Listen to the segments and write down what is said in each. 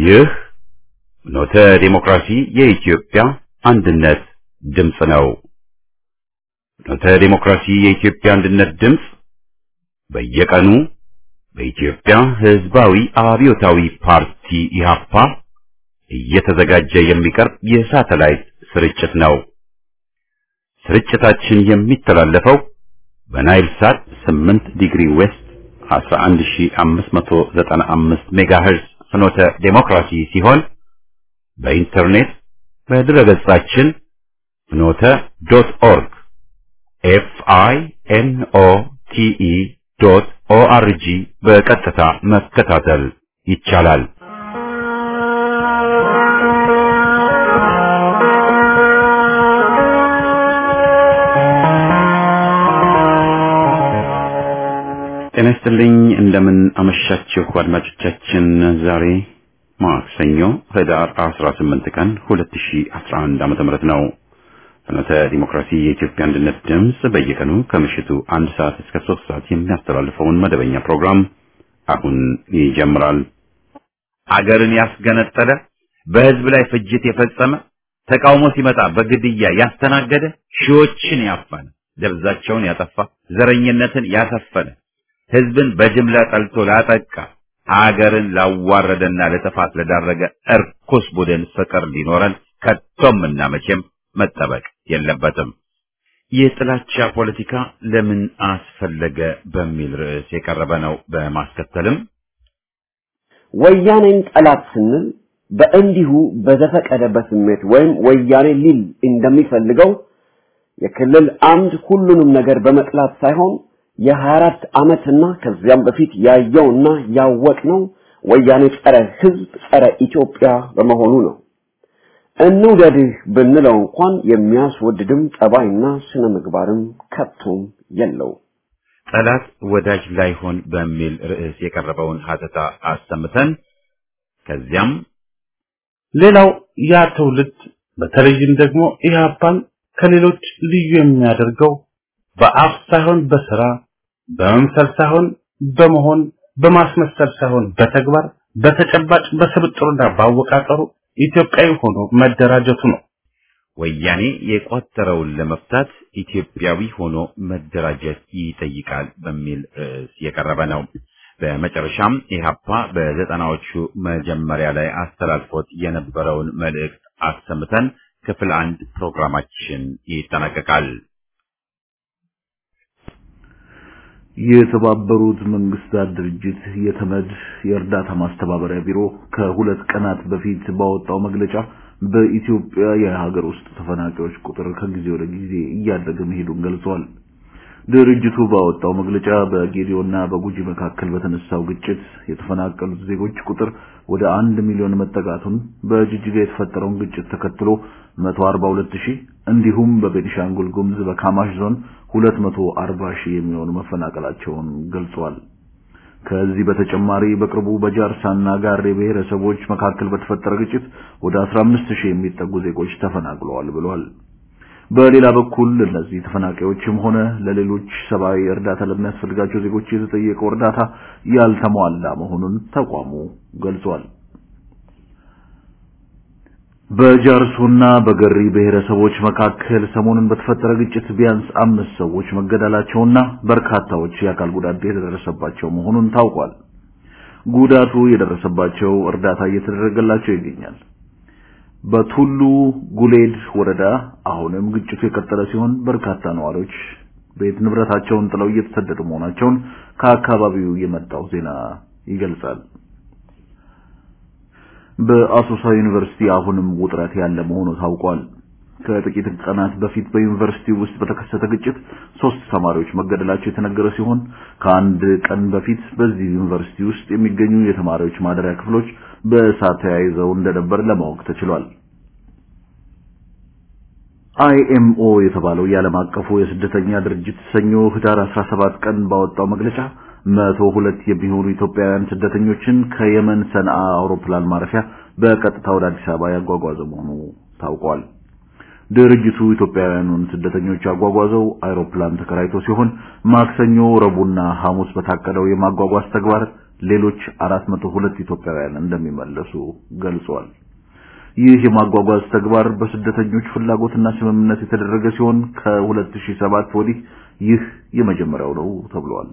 ይህ ኖተ ዴሞክራሲ የኢትዮጵያ አንድነት ድምፅ ነው። ኖተ ዴሞክራሲ የኢትዮጵያ አንድነት ድምፅ በየቀኑ በኢትዮጵያ ሕዝባዊ አብዮታዊ ፓርቲ ኢህአፓ እየተዘጋጀ የሚቀርብ የሳተላይት ስርጭት ነው። ስርጭታችን የሚተላለፈው በናይል ሳት 8 ዲግሪ ዌስት 11595 ሜጋሄርዝ ፍኖተ ዴሞክራሲ ሲሆን በኢንተርኔት በድረገጻችን ፍኖተ ዶት ኦርግ ኤፍ አይ ኤን ኦ ቲ ኢ ዶት ኦ አር ጂ በቀጥታ መከታተል ይቻላል። ጤና ይስጥልኝ። እንደምን አመሻችሁ አድማጮቻችን። ዛሬ ማክሰኞ ህዳር 18 ቀን 2011 ዓመተ ምህረት ነው። ፍኖተ ዲሞክራሲ የኢትዮጵያ አንድነት ድምፅ በየቀኑ ከምሽቱ አንድ ሰዓት እስከ ሶስት ሰዓት የሚያስተላልፈውን መደበኛ ፕሮግራም አሁን ይጀምራል። አገርን ያስገነጠለ በህዝብ ላይ ፍጅት የፈጸመ ተቃውሞ ሲመጣ በግድያ ያስተናገደ ሺዎችን ያፈነ ደብዛቸውን ያጠፋ ዘረኝነትን ያሰፈነ ህዝብን በጅምላ ጠልቶ ላጠቃ ሀገርን ላዋረደና ለጥፋት ለዳረገ እርኩስ ቡድን ፍቅር ሊኖረን ከቶም እና መቼም መጠበቅ የለበትም። የጥላቻ ፖለቲካ ለምን አስፈለገ በሚል ርዕስ የቀረበ ነው። በማስከተልም ወያኔን ጠላት ስንል በእንዲሁ በዘፈቀደ በስሜት ወይም ወያኔ ሊል እንደሚፈልገው የክልል አምድ ሁሉንም ነገር በመጥላት ሳይሆን የ24 ዓመትና ከዚያም በፊት ያየውና ያወቅነው ወያኔ ጸረ ህዝብ፣ ጸረ ኢትዮጵያ በመሆኑ ነው። እንውደድህ ብንለው እንኳን የሚያስወድድም ጠባይና ስነ ምግባርም ከቶም የለው። ጠላት ወዳጅ ላይሆን በሚል ርዕስ የቀረበውን ሀተታ አሰምተን ከዚያም ሌላው ያ ትውልድ በተለይም ደግሞ ኢህአፓን ከሌሎች ልዩ የሚያደርገው በአፍ ሳይሆን በስራ በመምሰል ሳይሆን በመሆን በማስመሰል ሳይሆን በተግባር በተጨባጭ በስብጥሩና ባወቃቀሩ ኢትዮጵያዊ ሆኖ መደራጀቱ ነው። ወያኔ የቋጠረውን ለመፍታት ኢትዮጵያዊ ሆኖ መደራጀት ይጠይቃል በሚል ርዕስ የቀረበ ነው። በመጨረሻም ኢህአፓ በዘጠናዎቹ መጀመሪያ ላይ አስተላልፎት የነበረውን መልእክት አሰምተን ክፍል አንድ ፕሮግራማችን ይጠናቀቃል። የተባበሩት መንግስታት ድርጅት የተመድ የእርዳታ ማስተባበሪያ ቢሮ ከሁለት ቀናት በፊት ባወጣው መግለጫ በኢትዮጵያ የሀገር ውስጥ ተፈናቃዮች ቁጥር ከጊዜ ወደ ጊዜ እያደገ መሄዱን ገልጿል። ድርጅቱ ባወጣው መግለጫ በጌዲዮና በጉጂ መካከል በተነሳው ግጭት የተፈናቀሉት ዜጎች ቁጥር ወደ አንድ ሚሊዮን መጠጋቱን፣ በጅጅጋ የተፈጠረውን ግጭት ተከትሎ 142 ሺህ እንዲሁም በቤኒሻንጉል ጉሙዝ በካማሽ ዞን 240 ሺህ የሚሆኑ መፈናቀላቸውን ገልጿል። ከዚህ በተጨማሪ በቅርቡ በጃርሳና ጋሬ ብሔረሰቦች መካከል በተፈጠረ ግጭት ወደ 15 ሺህ የሚጠጉ ዜጎች ተፈናቅለዋል ብሏል። በሌላ በኩል እነዚህ ተፈናቃዮችም ሆነ ለሌሎች ሰብአዊ እርዳታ ለሚያስፈልጋቸው ዜጎች የተጠየቀው እርዳታ ያልተሟላ መሆኑን ተቋሙ ገልጿል። በጃርሶና በገሪ ብሔረሰቦች መካከል ሰሞኑን በተፈጠረ ግጭት ቢያንስ አምስት ሰዎች መገደላቸውና በርካታዎች የአካል ጉዳት የተደረሰባቸው መሆኑን ታውቋል። ጉዳቱ የደረሰባቸው እርዳታ እየተደረገላቸው ይገኛል። በቱሉ ጉሌድ ወረዳ አሁንም ግጭቱ የቀጠለ ሲሆን በርካታ ነዋሪዎች ቤት ንብረታቸውን ጥለው እየተሰደዱ መሆናቸውን ከአካባቢው የመጣው ዜና ይገልጻል። በአሶሳ ዩኒቨርሲቲ አሁንም ውጥረት ያለ መሆኑ ታውቋል። ከጥቂት ቀናት በፊት በዩኒቨርሲቲ ውስጥ በተከሰተ ግጭት ሶስት ተማሪዎች መገደላቸው የተነገረ ሲሆን ከአንድ ቀን በፊት በዚህ ዩኒቨርሲቲ ውስጥ የሚገኙ የተማሪዎች ማደሪያ ክፍሎች በእሳት ተያይዘው እንደነበር ለማወቅ ተችሏል። አይኤምኦ የተባለው የዓለም አቀፉ የስደተኛ ድርጅት ሰኞ ህዳር 17 ቀን ባወጣው መግለጫ መቶ ሁለት የሚሆኑ ኢትዮጵያውያን ስደተኞችን ከየመን ሰንዓ አውሮፕላን ማረፊያ በቀጥታ ወደ አዲስ አበባ ያጓጓዘ መሆኑ ታውቋል። ድርጅቱ ኢትዮጵያውያኑን ስደተኞች ያጓጓዘው አይሮፕላን ተከራይቶ ሲሆን ማክሰኞ፣ ረቡዕና ሐሙስ በታቀደው የማጓጓዝ ተግባር ሌሎች 402 ኢትዮጵያውያን እንደሚመለሱ ገልጿል። ይህ የማጓጓዝ ተግባር በስደተኞች ፍላጎትና ስምምነት የተደረገ ሲሆን ከ2007 ወዲህ ይህ የመጀመሪያው ነው ተብሏል።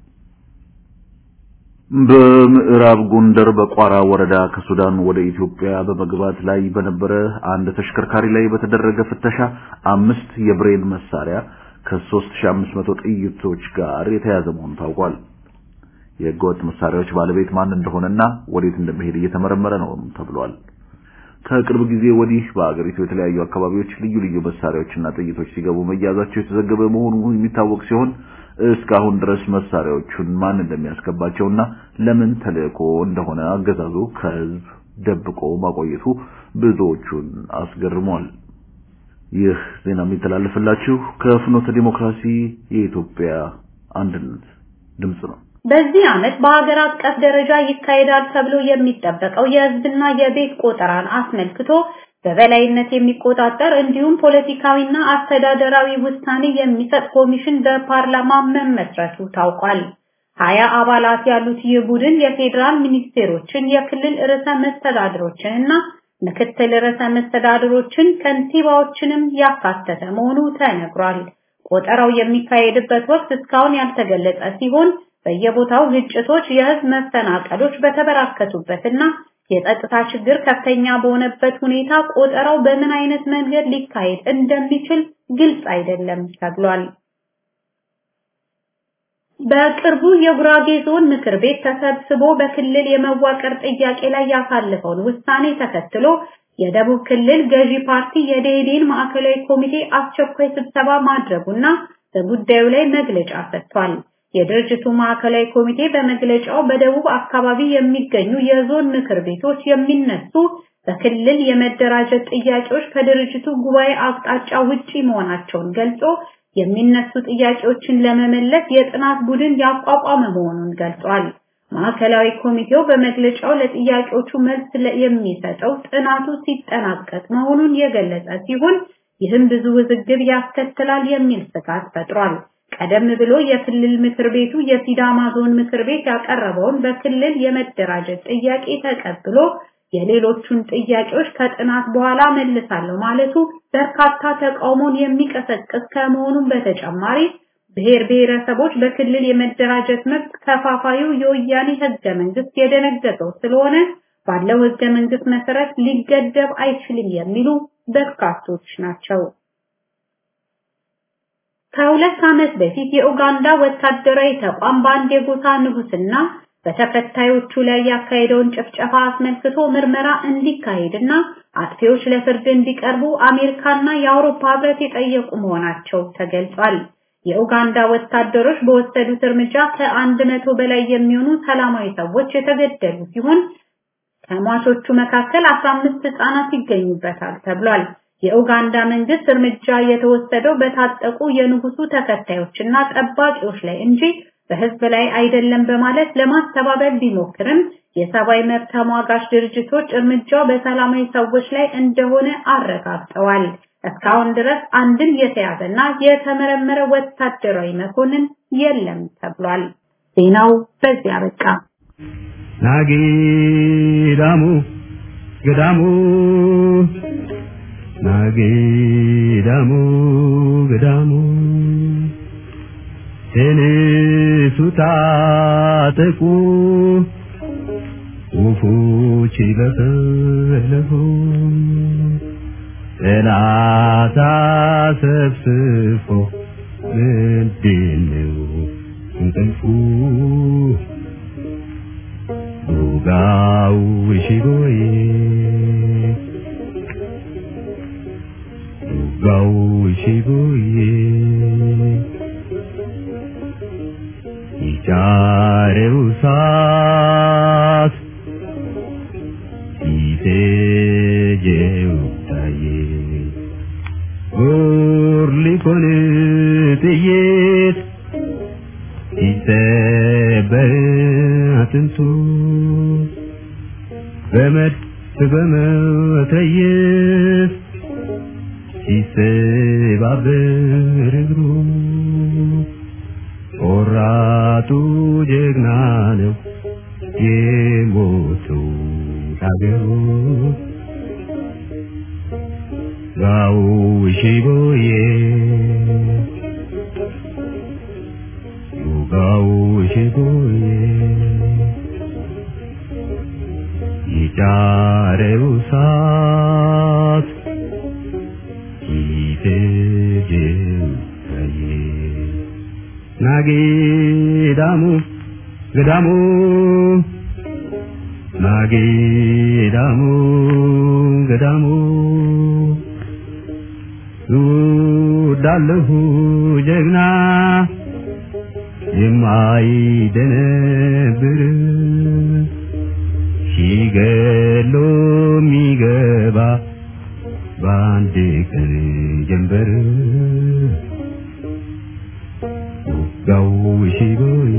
በምዕራብ ጎንደር በቋራ ወረዳ ከሱዳን ወደ ኢትዮጵያ በመግባት ላይ በነበረ አንድ ተሽከርካሪ ላይ በተደረገ ፍተሻ አምስት የብሬን መሳሪያ ከ3500 ጥይቶች ጋር የተያዘ መሆኑ ታውቋል። የህገወጥ መሳሪያዎች ባለቤት ማን እንደሆነና ወዴት እንደሚሄድ እየተመረመረ ነው ተብሏል። ከቅርብ ጊዜ ወዲህ በአገሪቱ የተለያዩ አካባቢዎች ልዩ ልዩ መሳሪያዎችና ጥይቶች ሲገቡ መያዛቸው የተዘገበ መሆኑ የሚታወቅ ሲሆን እስካሁን ድረስ መሳሪያዎቹን ማን እንደሚያስገባቸውና ለምን ተልእኮ እንደሆነ አገዛዙ ከህዝብ ደብቆ ማቆየቱ ብዙዎቹን አስገርሟል። ይህ ዜና የሚተላለፍላችሁ ከፍኖተ ዲሞክራሲ የኢትዮጵያ አንድነት ድምጽ ነው። በዚህ ዓመት በሀገር አቀፍ ደረጃ ይካሄዳል ተብሎ የሚጠበቀው የህዝብና የቤት ቆጠራን አስመልክቶ በበላይነት የሚቆጣጠር እንዲሁም ፖለቲካዊና አስተዳደራዊ ውሳኔ የሚሰጥ ኮሚሽን በፓርላማ መመስረቱ ታውቋል። ሀያ አባላት ያሉት ይህ ቡድን የፌዴራል ሚኒስቴሮችን፣ የክልል ርዕሰ መስተዳድሮችን እና ምክትል ርዕሰ መስተዳድሮችን ከንቲባዎችንም ያካተተ መሆኑ ተነግሯል። ቆጠራው የሚካሄድበት ወቅት እስካሁን ያልተገለጸ ሲሆን በየቦታው ግጭቶች፣ የህዝብ መፈናቀሎች በተበራከቱበትና የጸጥታ ችግር ከፍተኛ በሆነበት ሁኔታ ቆጠራው በምን አይነት መንገድ ሊካሄድ እንደሚችል ግልጽ አይደለም ተብሏል። በቅርቡ የጉራጌ ዞን ምክር ቤት ተሰብስቦ በክልል የመዋቀር ጥያቄ ላይ ያሳለፈውን ውሳኔ ተከትሎ የደቡብ ክልል ገዢ ፓርቲ የደኢህዴን ማዕከላዊ ኮሚቴ አስቸኳይ ስብሰባ ማድረጉና በጉዳዩ ላይ መግለጫ ሰጥቷል። የድርጅቱ ማዕከላዊ ኮሚቴ በመግለጫው በደቡብ አካባቢ የሚገኙ የዞን ምክር ቤቶች የሚነሱ በክልል የመደራጀት ጥያቄዎች ከድርጅቱ ጉባኤ አቅጣጫ ውጪ መሆናቸውን ገልጾ የሚነሱ ጥያቄዎችን ለመመለስ የጥናት ቡድን ያቋቋመ መሆኑን ገልጿል። ማዕከላዊ ኮሚቴው በመግለጫው ለጥያቄዎቹ መልስ የሚሰጠው ጥናቱ ሲጠናቀቅ መሆኑን የገለጸ ሲሆን ይህም ብዙ ውዝግብ ያስከትላል የሚል ስጋት ፈጥሯል። ቀደም ብሎ የክልል ምክር ቤቱ የሲዳማ ዞን ምክር ቤት ያቀረበውን በክልል የመደራጀት ጥያቄ ተቀብሎ የሌሎቹን ጥያቄዎች ከጥናት በኋላ መልሳለሁ ማለቱ በርካታ ተቃውሞን የሚቀሰቅስ ከመሆኑም በተጨማሪ ብሔር ብሔረሰቦች በክልል የመደራጀት መብት ከፋፋዩ የወያኔ ህገ መንግስት የደነገገው ስለሆነ ባለው ህገ መንግስት መሰረት ሊገደብ አይችልም የሚሉ በርካቶች ናቸው። ከሁለት ዓመት በፊት የኡጋንዳ ወታደራዊ ተቋም በአንድ የጎሳ ንጉስና በተከታዮቹ ላይ ያካሄደውን ጭፍጨፋ አስመልክቶ ምርመራ እንዲካሄድና አጥፊዎች ለፍርድ እንዲቀርቡ አሜሪካና የአውሮፓ ህብረት የጠየቁ መሆናቸው ተገልጿል። የኡጋንዳ ወታደሮች በወሰዱት እርምጃ ከአንድ መቶ በላይ የሚሆኑ ሰላማዊ ሰዎች የተገደሉ ሲሆን ከሟቾቹ መካከል 15 ህጻናት ይገኙበታል ተብሏል። የኡጋንዳ መንግስት እርምጃ የተወሰደው በታጠቁ የንጉሱ ተከታዮችና ጠባቂዎች ላይ እንጂ በህዝብ ላይ አይደለም በማለት ለማስተባበል ቢሞክርም የሰብአዊ መብት ተሟጋች ድርጅቶች እርምጃው በሰላማዊ ሰዎች ላይ እንደሆነ አረጋግጠዋል። እስካሁን ድረስ አንድም የተያዘና የተመረመረ ወታደራዊ መኮንን የለም ተብሏል። ዜናው በዚያ በቃ። ናጌዳሙ ገዳሙ ናጌዳሙ ገዳሙ ተነሱ ታጠቁ ወፎች በፈለጉ ጠላት አሰብስፎ ምንድነው እንቅልፉ ዱጋው ሽጎዬ ዱጋው ሽጎዬ ይጫሬው ሳት ይቴጀው ታዬ ጉርሊኮን ጥይት ይሰበር አጥንቱ በመድፍ በመትረየስ ሲሰባበር እግሩ ቆራጡ ጀግና ነው የሞቱ አገሩ ጋው ሽቦዬ ጋው ሽቦዬ ይጫረው ሳት ይፈጀው ታዬ ናጌዳሙ ገዳሙ ናጌዳሙ ገዳሙ እወዳለሁ ጀግና የማይደነብር ሲገሎ የሚገባ በአንድ ቀን ጀንበር ውጋው ሽቦዬ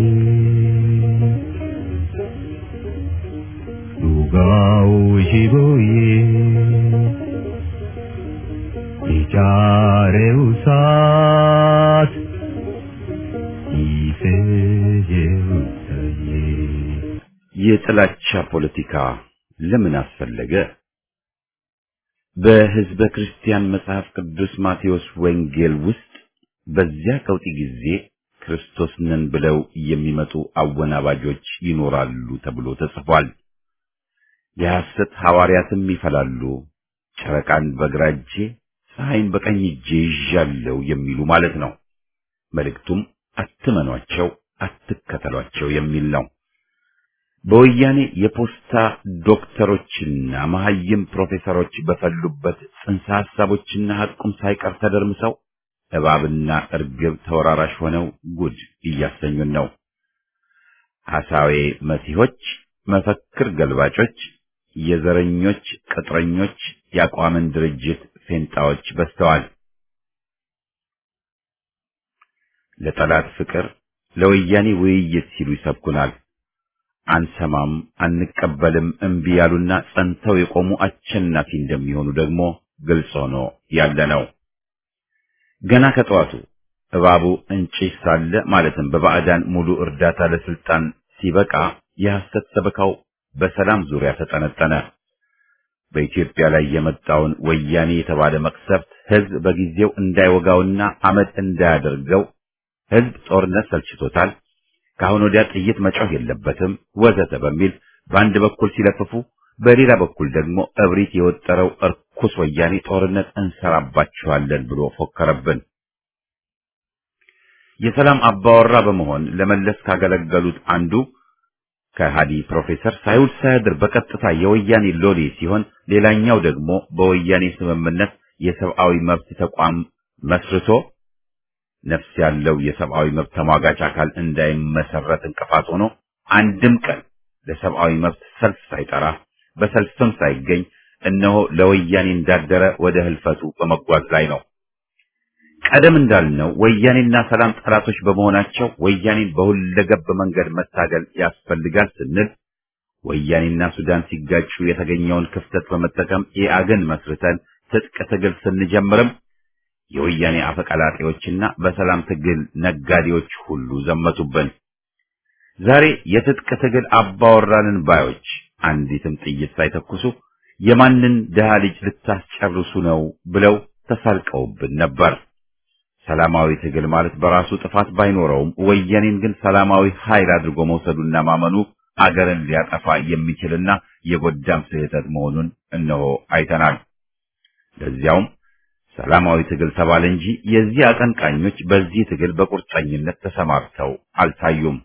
ውጋው ሽቦዬ የጫሬው ሳት ይፈጀው ታዬ የጥላቻ ፖለቲካ ለምን አስፈለገ? በሕዝበ ክርስቲያን መጽሐፍ ቅዱስ ማቴዎስ ወንጌል ውስጥ በዚያ ቀውጢ ጊዜ ክርስቶስ ነን ብለው የሚመጡ አወናባጆች ይኖራሉ ተብሎ ተጽፏል። የሐሰት ሐዋርያትም ይፈላሉ፣ ጨረቃን በግራ እጄ ፀሐይን በቀኝ እጄ ይዣለሁ የሚሉ ማለት ነው። መልእክቱም አትመኗቸው፣ አትከተሏቸው የሚል ነው። በወያኔ የፖስታ ዶክተሮችና መሐይም ፕሮፌሰሮች በፈሉበት ጽንሰ ሐሳቦችና ሐቁም ሳይቀር ተደርምሰው እባብና እርግብ ተወራራሽ ሆነው ጉድ እያሰኙን ነው። ሐሳዌ መሲሖች፣ መፈክር ገልባጮች፣ የዘረኞች ቅጥረኞች፣ የአቋምን ድርጅት ፌንጣዎች በዝተዋል። ለጠላት ፍቅር፣ ለወያኔ ውይይት ሲሉ ይሰብኩናል። አንሰማም፣ አንቀበልም እምቢ ያሉና ጸንተው የቆሙ አሸናፊ እንደሚሆኑ ደግሞ ግልጽ ሆኖ ያለ ነው። ገና ከጠዋቱ እባቡ እንጭሽ ሳለ ማለትም በባዕዳን ሙሉ እርዳታ ለስልጣን ሲበቃ የሐሰት ሰበካው በሰላም ዙሪያ ተጠነጠነ። በኢትዮጵያ ላይ የመጣውን ወያኔ የተባለ መቅሰፍት ሕዝብ በጊዜው እንዳይወጋውና አመድ እንዳያደርገው ሕዝብ ጦርነት ሰልችቶታል፣ ከአሁን ወዲያ ጥይት መጮህ የለበትም ወዘተ በሚል በአንድ በኩል ሲለፍፉ፣ በሌላ በኩል ደግሞ እብሪት የወጠረው እርኩስ ወያኔ ጦርነት እንሰራባችኋለን ብሎ ፎከረብን። የሰላም አባወራ በመሆን ለመለስ ካገለገሉት አንዱ ከሃዲ ፕሮፌሰር ሳይውል ሳያድር በቀጥታ የወያኔ ሎሌ ሲሆን ሌላኛው ደግሞ በወያኔ ስምምነት የሰብአዊ መብት ተቋም መስርቶ ነፍስ ያለው የሰብአዊ መብት ተሟጋች አካል እንዳይመሰረት እንቅፋት ሆኖ አንድም ቀን ለሰብአዊ መብት ሰልፍ ሳይጠራ በሰልፍም ሳይገኝ እነሆ ለወያኔ እንዳደረ ወደ ህልፈቱ በመጓዝ ላይ ነው። ቀደም እንዳልነው ወያኔና ሰላም ጠላቶች በመሆናቸው ወያኔን በሁለገብ መንገድ መታገል ያስፈልጋል ስንል ወያኔና ሱዳን ሲጋጩ የተገኘውን ክፍተት በመጠቀም ኢአግን መስርተን ትጥቅ ትግል ስንጀምርም የወያኔ አፈቀላጤዎችና በሰላም ትግል ነጋዴዎች ሁሉ ዘመቱብን። ዛሬ የትጥቅ ትግል አባወራንን ባዮች አንዲትም ጥይት ሳይተኩሱ የማንን ድሃ ልጅ ልታስጨርሱ ነው ብለው ተሳልቀውብን ነበር። ሰላማዊ ትግል ማለት በራሱ ጥፋት ባይኖረውም ወያኔን ግን ሰላማዊ ኃይል አድርጎ መውሰዱና ማመኑ አገርን ሊያጠፋ የሚችልና የጎዳም ስህተት መሆኑን እነሆ አይተናል። ለዚያውም ሰላማዊ ትግል ተባለ እንጂ የዚህ አቀንቃኞች በዚህ ትግል በቁርጠኝነት ተሰማርተው አልታዩም።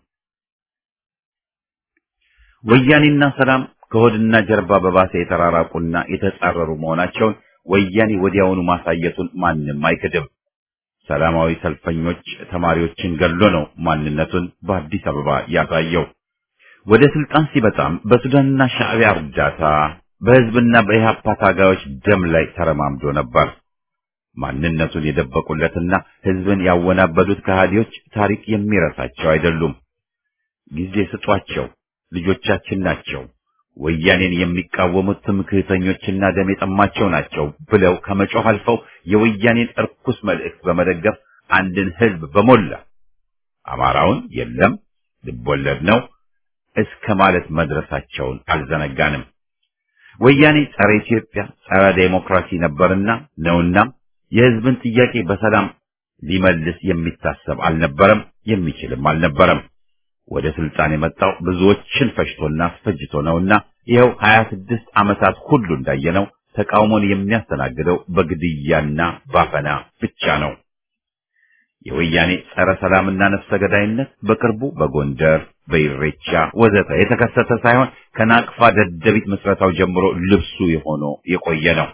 ወያኔና ሰላም ከሆድና ጀርባ በባሰ የተራራቁና የተጻረሩ መሆናቸውን ወያኔ ወዲያውኑ ማሳየቱን ማንም አይክድም። ሰላማዊ ሰልፈኞች ተማሪዎችን ገሎ ነው ማንነቱን በአዲስ አበባ ያሳየው። ወደ ስልጣን ሲበጣም በሱዳንና ሻዕቢያ እርዳታ በህዝብና በኢህአፓ ታጋዮች ደም ላይ ተረማምዶ ነበር። ማንነቱን የደበቁለትና ህዝብን ያወናበዱት ከሃዲዎች ታሪክ የሚረሳቸው አይደሉም። ጊዜ ስጧቸው፣ ልጆቻችን ናቸው፣ ወያኔን የሚቃወሙት ትምክህተኞችና ደም የጠማቸው ናቸው ብለው ከመጮህ አልፈው የወያኔን እርኩስ መልእክት በመደገፍ አንድን ህዝብ በሞላ አማራውን የለም ልቦለድ ነው፣ እስከ ማለት መድረሳቸውን አልዘነጋንም። ወያኔ ጸረ ኢትዮጵያ፣ ጸረ ዴሞክራሲ ነበርና ነውና የህዝብን ጥያቄ በሰላም ሊመልስ የሚታሰብ አልነበረም፣ የሚችልም አልነበረም። ወደ ስልጣን የመጣው ብዙዎችን ፈጅቶና አስፈጅቶ ነውና ይኸው 26 ዓመታት ሁሉ እንዳየነው ተቃውሞን የሚያስተናግደው በግድያና ባፈና ብቻ ነው። የወያኔ ጸረ ሰላምና ነፍሰ ገዳይነት በቅርቡ በጎንደር በኢሬቻ ወዘተ የተከሰተ ሳይሆን ከናቅፋ ደደቢት ምስረታው ጀምሮ ልብሱ የሆነ የቆየ ነው።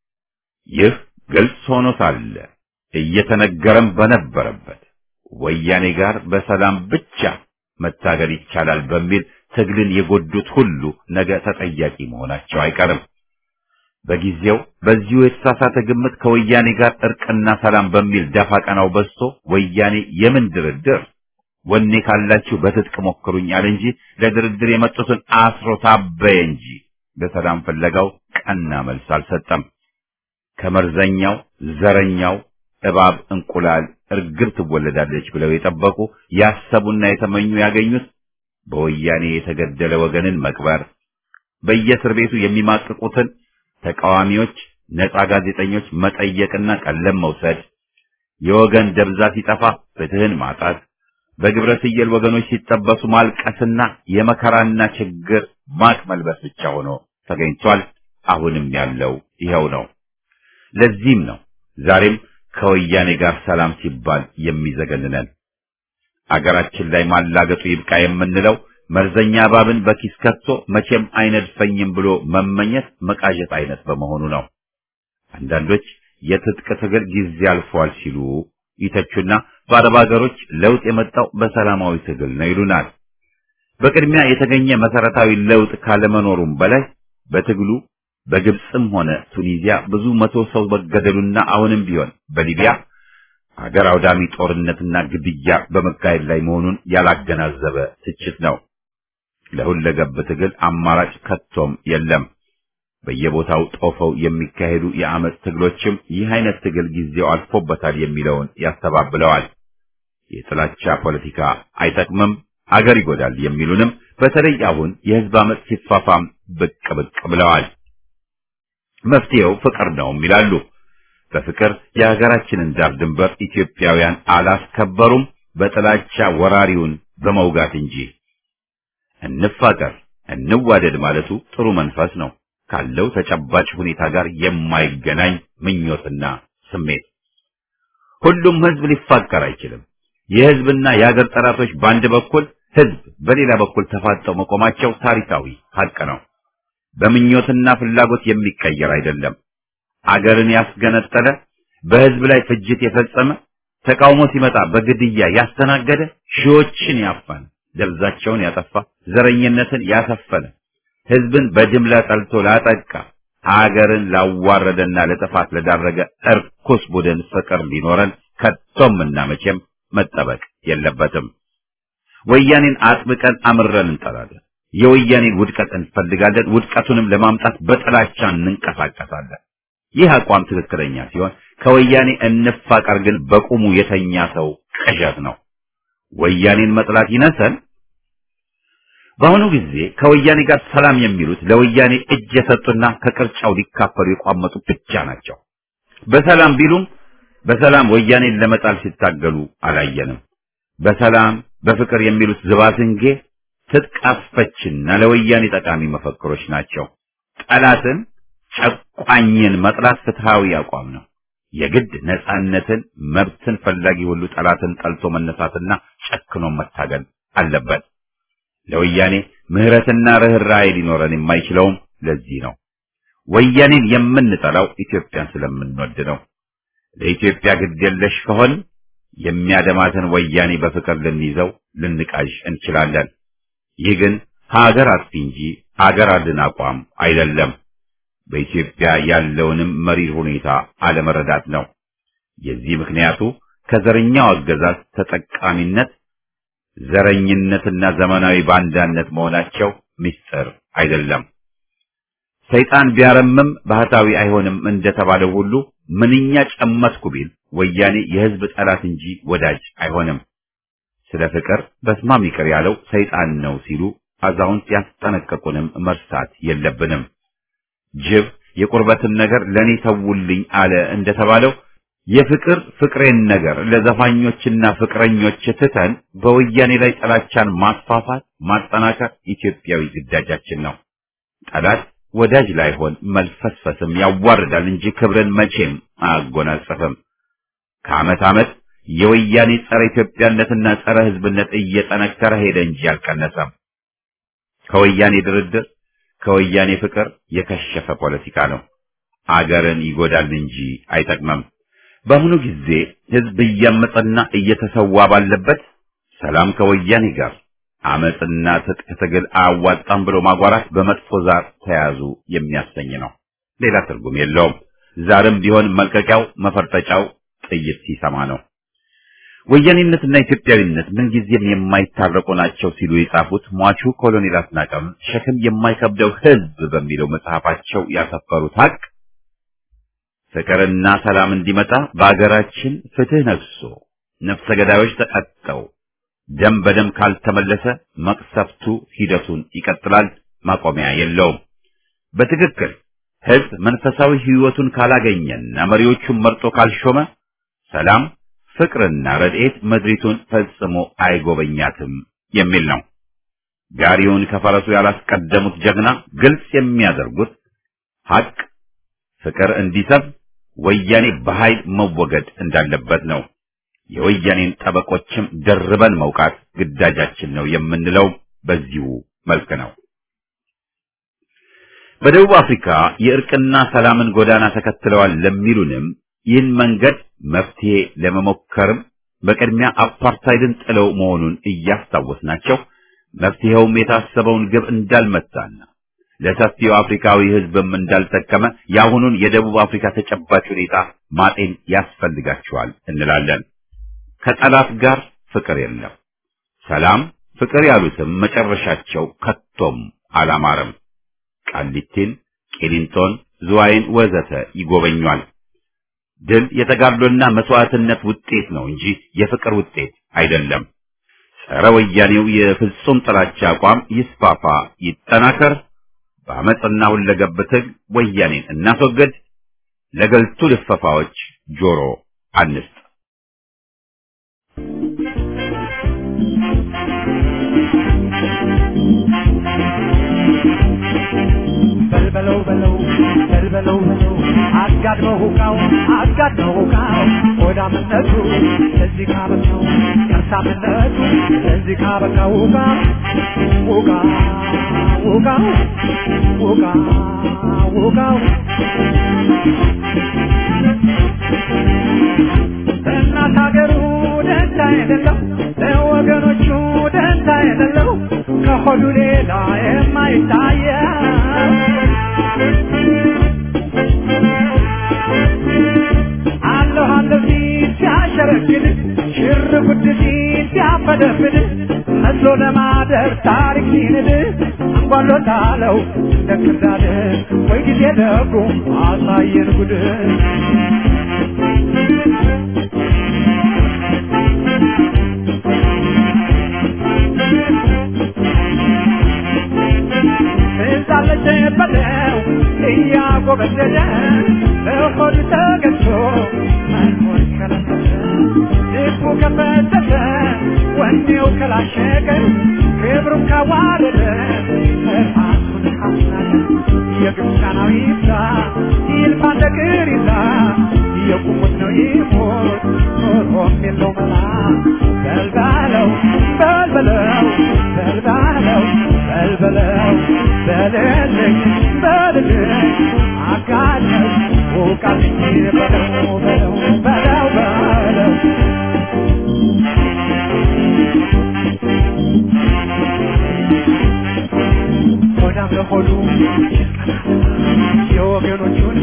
ይህ ግልጽ ሆኖ ሳለ እየተነገረም በነበረበት ወያኔ ጋር በሰላም ብቻ መታገል ይቻላል በሚል ትግልን የጎዱት ሁሉ ነገ ተጠያቂ መሆናቸው አይቀርም። በጊዜው በዚሁ የተሳሳተ ግምት ከወያኔ ጋር እርቅና ሰላም በሚል ደፋ ቀናው በዝቶ ወያኔ የምን ድርድር ወኔ ካላችሁ በትጥቅ ሞክሩኝ አለ እንጂ ለድርድር የመጡትን አስሮ ታበየ እንጂ በሰላም ፍለጋው ቀና መልስ አልሰጠም። ከመርዘኛው ዘረኛው እባብ እንቁላል እርግብ ትወለዳለች ብለው የጠበቁ ያሰቡና የተመኙ ያገኙት በወያኔ የተገደለ ወገንን መቅበር፣ በየእስር ቤቱ የሚማቅቁትን ተቃዋሚዎች፣ ነጻ ጋዜጠኞች መጠየቅና ቀለም መውሰድ፣ የወገን ደብዛ ሲጠፋ ፍትህን ማጣት፣ በግብረ ስየል ወገኖች ሲጠበሱ ማልቀስና የመከራና ችግር ማቅ መልበስ ብቻ ሆኖ ተገኝቷል። አሁንም ያለው ይኸው ነው። ለዚህም ነው ዛሬም ከወያኔ ጋር ሰላም ሲባል የሚዘገንነን። አገራችን ላይ ማላገጡ ይብቃ የምንለው መርዘኛ እባብን በኪስ ከቶ መቼም አይነድፈኝም ብሎ መመኘት መቃዠት አይነት በመሆኑ ነው። አንዳንዶች የትጥቅ ትግል ጊዜ አልፏል ሲሉ ይተቹና በአረብ ሀገሮች ለውጥ የመጣው በሰላማዊ ትግል ነው ይሉናል። በቅድሚያ የተገኘ መሰረታዊ ለውጥ ካለመኖሩም በላይ በትግሉ በግብፅም ሆነ ቱኒዚያ ብዙ መቶ ሰው መገደሉና አሁንም ቢሆን በሊቢያ ሀገር አውዳሚ ጦርነትና ግድያ በመካሄድ ላይ መሆኑን ያላገናዘበ ትችት ነው። ለሁለገብ ትግል አማራጭ ከቶም የለም። በየቦታው ጦፈው የሚካሄዱ የአመፅ ትግሎችም ይህ አይነት ትግል ጊዜው አልፎበታል የሚለውን ያስተባብለዋል። የጥላቻ ፖለቲካ አይጠቅምም፣ አገር ይጎዳል የሚሉንም በተለይ አሁን የህዝብ አመፅ ሲፋፋም ብቅ ብቅ ብለዋል። መፍትሄው ፍቅር ነውም ይላሉ። በፍቅር የሀገራችንን ዳር ድንበር ኢትዮጵያውያን አላስከበሩም፣ በጥላቻ ወራሪውን በመውጋት እንጂ። እንፋቀር፣ እንዋደድ ማለቱ ጥሩ መንፈስ ነው ካለው ተጨባጭ ሁኔታ ጋር የማይገናኝ ምኞትና ስሜት። ሁሉም ህዝብ ሊፋቀር አይችልም። የህዝብና የሀገር ጠላቶች በአንድ በኩል፣ ህዝብ በሌላ በኩል ተፋጠው መቆማቸው ታሪካዊ ሀቅ ነው። በምኞትና ፍላጎት የሚቀየር አይደለም። አገርን ያስገነጠለ፣ በህዝብ ላይ ፍጅት የፈጸመ፣ ተቃውሞ ሲመጣ በግድያ ያስተናገደ፣ ሺዎችን ያፈነ፣ ደብዛቸውን ያጠፋ፣ ዘረኝነትን ያሰፈነ፣ ህዝብን በጅምላ ጠልቶ ላጠቃ፣ አገርን ላዋረደና ለጥፋት ለዳረገ እርኩስ ቡድን ፍቅር ሊኖረን ከቶም እና መቼም መጠበቅ የለበትም። ወያኔን አጥብቀን አምረን እንጠላለን። የወያኔን ውድቀት እንፈልጋለን። ውድቀቱንም ለማምጣት በጥላቻ እንንቀሳቀሳለን። ይህ አቋም ትክክለኛ ሲሆን ከወያኔ እንፋቀር ግን በቁሙ የተኛ ሰው ቅዠት ነው። ወያኔን መጥላት ይነሰን። በአሁኑ ጊዜ ከወያኔ ጋር ሰላም የሚሉት ለወያኔ እጅ የሰጡና ከቅርጫው ሊካፈሉ የቋመጡ ብቻ ናቸው። በሰላም ቢሉም በሰላም ወያኔን ለመጣል ሲታገሉ አላየንም። በሰላም በፍቅር የሚሉት ዝባዝንጌ ትጥቅ አስፈችና ለወያኔ ጠቃሚ መፈክሮች ናቸው። ጠላትን ጨቋኝን መጥላት ፍትሃዊ አቋም ነው። የግድ ነጻነትን፣ መብትን ፈላጊ ሁሉ ጠላትን ጠልቶ መነሳትና ጨክኖ መታገል አለበት። ለወያኔ ምህረትና ርኅራኄ ሊኖረን የማይችለውም ለዚህ ነው። ወያኔን የምንጠላው ኢትዮጵያን ስለምንወድ ነው። ለኢትዮጵያ ግድ የለሽ ከሆን የሚያደማትን ወያኔ በፍቅር ልንይዘው ልንቃዥ እንችላለን። ይህ ግን ሀገር አጥፊ እንጂ ሀገር አድን አቋም አይደለም። በኢትዮጵያ ያለውንም መሪር ሁኔታ አለመረዳት ነው። የዚህ ምክንያቱ ከዘረኛው አገዛዝ ተጠቃሚነት፣ ዘረኝነትና ዘመናዊ ባንዳነት መሆናቸው ምስጢር አይደለም። ሰይጣን ቢያረምም ባህታዊ አይሆንም እንደተባለው ሁሉ ምንኛ ጨመትኩ ቢል ወያኔ የሕዝብ ጠላት እንጂ ወዳጅ አይሆንም። ስለ ፍቅር በስማም ይቅር ያለው ሰይጣን ነው ሲሉ አዛውንት ያስጠነቀቁንም መርሳት የለብንም። ጅብ የቁርበትን ነገር ለኔ ተውልኝ አለ እንደተባለው የፍቅር ፍቅሬን ነገር ለዘፋኞችና ፍቅረኞች ትተን በወያኔ ላይ ጥላቻን ማስፋፋት ማጠናከር ኢትዮጵያዊ ግዳጃችን ነው። ጠላት ወዳጅ ላይሆን መልፈስፈስም ያዋርዳል እንጂ ክብርን መቼም አያጎናጸፍም። ከዓመት ዓመት የወያኔ ጸረ ኢትዮጵያነትና ጸረ ሕዝብነት እየጠነከረ ሄደ እንጂ አልቀነሰም። ከወያኔ ድርድር ከወያኔ ፍቅር የከሸፈ ፖለቲካ ነው። አገርን ይጎዳል እንጂ አይጠቅመም። በአሁኑ ጊዜ ሕዝብ እያመፀና እየተሰዋ ባለበት ሰላም ከወያኔ ጋር አመፅና ትጥቅ ትግል አያዋጣም ብሎ ማጓራት በመጥፎ ዛር ተያዙ የሚያሰኝ ነው። ሌላ ትርጉም የለውም። ዛርም ቢሆን መልቀቂያው መፈርጠጫው ጥይት ሲሰማ ነው። ወያኔነትና ኢትዮጵያዊነት ምንጊዜም የማይታረቁ ናቸው ሲሉ የጻፉት ሟቹ ኮሎኔል አስናቀም ሸክም የማይከብደው ሕዝብ በሚለው መጽሐፋቸው ያሰፈሩት ሀቅ ፍቅርና ሰላም እንዲመጣ በአገራችን ፍትህ ነግሶ ነፍሰ ገዳዮች ተቀጠው ደም በደም ካልተመለሰ መቅሰፍቱ ሂደቱን ይቀጥላል፣ ማቆሚያ የለውም። በትክክል ሕዝብ መንፈሳዊ ሕይወቱን ካላገኘና መሪዎቹን መርጦ ካልሾመ ሰላም ፍቅርና ረድኤት ምድሪቱን ፈጽሞ አይጎበኛትም የሚል ነው። ጋሪውን ከፈረሱ ያላስቀደሙት ጀግና ግልጽ የሚያደርጉት ሀቅ ፍቅር እንዲሰብ ወያኔ በኃይል መወገድ እንዳለበት ነው። የወያኔን ጠበቆችም ደርበን መውቃት ግዳጃችን ነው የምንለው በዚሁ መልክ ነው። በደቡብ አፍሪካ የእርቅና ሰላምን ጎዳና ተከትለዋል ለሚሉንም ይህን መንገድ መፍትሄ ለመሞከርም በቅድሚያ አፓርታይድን ጥለው መሆኑን እያስታወስናቸው መፍትሄውም የታሰበውን ግብ እንዳልመታና ለሰፊው አፍሪካዊ ሕዝብም እንዳልጠቀመ የአሁኑን የደቡብ አፍሪካ ተጨባጭ ሁኔታ ማጤን ያስፈልጋቸዋል እንላለን። ከጠላት ጋር ፍቅር የለም። ሰላም፣ ፍቅር ያሉትም መጨረሻቸው ከቶም አላማረም። ቃሊቲን፣ ቂሊንጦን፣ ዝዋይን ወዘተ ይጎበኟል። ድል የተጋድሎና መስዋዕትነት ውጤት ነው እንጂ የፍቅር ውጤት አይደለም። ጸረ ወያኔው የፍጹም ጥላቻ አቋም ይስፋፋ፣ ይጠናከር። በአመፅና ሁለገብ ትግል ወያኔን እናስወግድ። ለገልቱ ልፈፋዎች ጆሮ አንስጥ። በልበለው በለው በልበለው በለው አጋድመው ሁቃው አጋድመው ሁቃው ሆዳምነቱ ለዚህ ካበቃው ከርሳምነቱ ለዚህ ካበቃው ሁቃ ሁቃ ሁቃው ሁቃ ሁቃው እናት ሀገሩ ደንታ የሌለው ለወገኖቹ ደንታ የሌለው ከሆዱ ሌላ የማይታየው አለሁ አለሁ ሲል ሲያሸረግድ ሽር ጉድ ሲል ሲያፈደፍድ መስሎ ለማደር ታሪክ ሲንድ አንጓሎታለው እንደ ክርዳድ ወይ ጊዜ ደጉ አሳየን ጉድ ትዛለች በለው እያጎበደደ በሆድ ተገዝቶ መኖር ከለከለ ልቡ ከፈተተ ወኔው ከላሸቀ ክብሩን ካዋረደ ራሱን ካስናቀ የግብፃናዊ ይብዛ ይልፋ ነገር ይዛ የቁሙት ነው ይሞት ኖሮም የለው መላ በልባለው በልበለው በልባለው በልበለው በልልኝ በልልኝ አጋለኝ ውቃልኝ በለው በለው በለው በለው ሆዳም ለሆዱ የወገኖቹን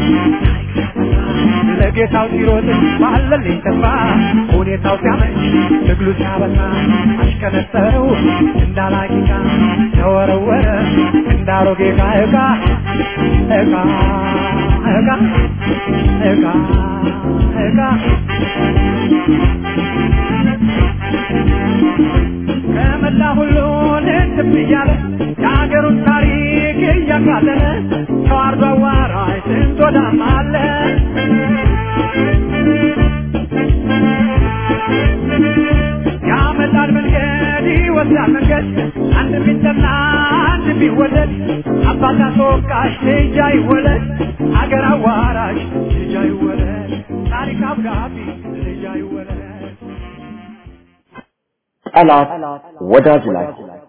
ለጌታው ሲሮጥ ባለልኝ ተስፋ ሁኔታው ሲያመች ትግሉ ሲያበቃ አሽከነጠረው እንዳላቂቃ ተወረወረ እንዳሮጌ ዕቃ ዕቃ ዕቃ እጋ እጋ እጋ ከመላ ሁሉ ልትብ እያለ የሀገሩን ታሪክ እያቃለለ ተዋርዶ አዋራጅ ስንት ወዳም አለ ያመጣል መንገድ ይወስዳል መንገድ አንድ ቢጠና አንድ ቢወደድ አባት አስወቃሽ ልጅ አይወለድ አገር አዋራሽ ልጅ አይወለድ ታሪክ አብዳቢ ልጅ አይወለድ ጠላት ወዳጅ ላይ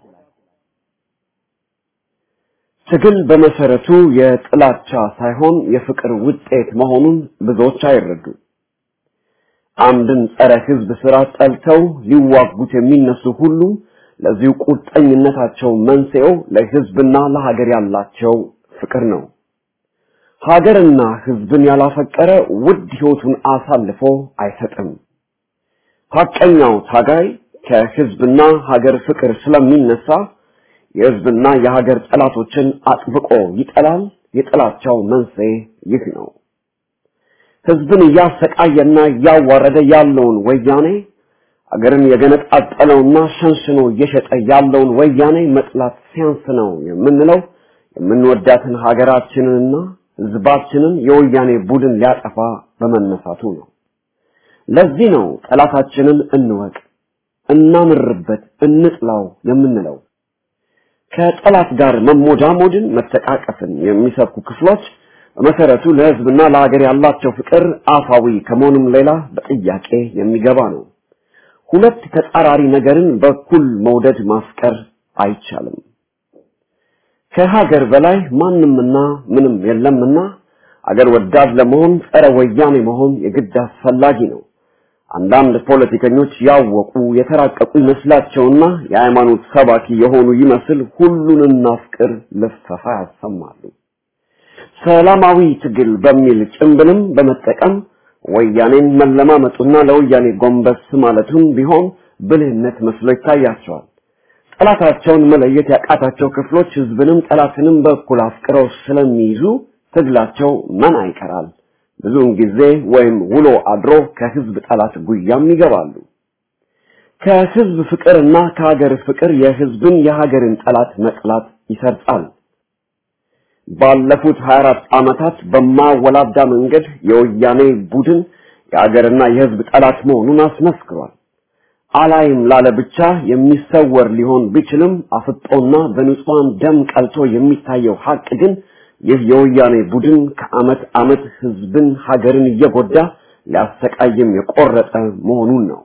ትግል በመሰረቱ የጥላቻ ሳይሆን የፍቅር ውጤት መሆኑን ብዙዎች አይረዱ። አንድን ጸረ ህዝብ ስራ ጠልተው ሊዋጉት የሚነሱ ሁሉ ለዚሁ ቁርጠኝነታቸው መንስኤው ለህዝብና ለሀገር ያላቸው ፍቅር ነው። ሀገርና ህዝብን ያላፈቀረ ውድ ህይወቱን አሳልፎ አይሰጥም። ሐቀኛው ታጋይ ከህዝብና ሀገር ፍቅር ስለሚነሳ የህዝብና የሀገር ጠላቶችን አጥብቆ ይጠላል። የጥላቻው መንስኤ ይህ ነው። ህዝብን እያሰቃየና እያዋረደ ያለውን ወያኔ አገርን የገነጣጠለውና ሸንሽኖ እየሸጠ ያለውን ወያኔ መጥላት ሲያንስ ነው የምንለው የምንወዳትን ሀገራችንንና ህዝባችንን የወያኔ ቡድን ሊያጠፋ በመነሳቱ ነው። ለዚህ ነው ጠላታችንን እንወቅ፣ እናምርበት፣ እንጥላው የምንለው። ከጠላት ጋር መሞዳሞድን፣ መተቃቀፍን የሚሰብኩ ክፍሎች በመሰረቱ ለህዝብና ለሀገር ያላቸው ፍቅር አፋዊ ከመሆኑም ሌላ በጥያቄ የሚገባ ነው። ሁለት ተጻራሪ ነገርን በኩል መውደድ ማፍቀር አይቻልም። ከሀገር በላይ ማንምና ምንም የለምና አገር ወዳድ ለመሆን ጸረ ወያኔ መሆን የግድ አስፈላጊ ነው። አንዳንድ ፖለቲከኞች ያወቁ የተራቀቁ ይመስላቸውና የሃይማኖት ሰባኪ የሆኑ ይመስል ሁሉን እናፍቅር ልፈፋ ያሰማሉ። ሰላማዊ ትግል በሚል ጭንብልም በመጠቀም ወያኔን መለማመጡና ለወያኔ ጎንበስ ማለቱም ቢሆን ብልህነት መስሎ ይታያቸዋል። ጠላታቸውን መለየት ያቃታቸው ክፍሎች ህዝብንም ጠላትንም በእኩል አፍቅረው ስለሚይዙ ትግላቸው መና ይቀራል። ብዙውን ጊዜ ወይም ውሎ አድሮ ከህዝብ ጠላት ጉያም ይገባሉ። ከህዝብ ፍቅርና ከሀገር ፍቅር የህዝብን የሀገርን ጠላት መጥላት ይሰርጻል። ባለፉት 24 ዓመታት በማወላዳ መንገድ የወያኔ ቡድን የሀገርና የህዝብ ጠላት መሆኑን አስመስክሯል። አላይም ላለ ብቻ የሚሰወር ሊሆን ቢችልም አፍጦና በንጹሃን ደም ቀልቶ የሚታየው ሀቅ ግን ይህ የወያኔ ቡድን ከአመት አመት ህዝብን ሀገርን እየጎዳ ሊያሰቃይም የቆረጠ መሆኑን ነው።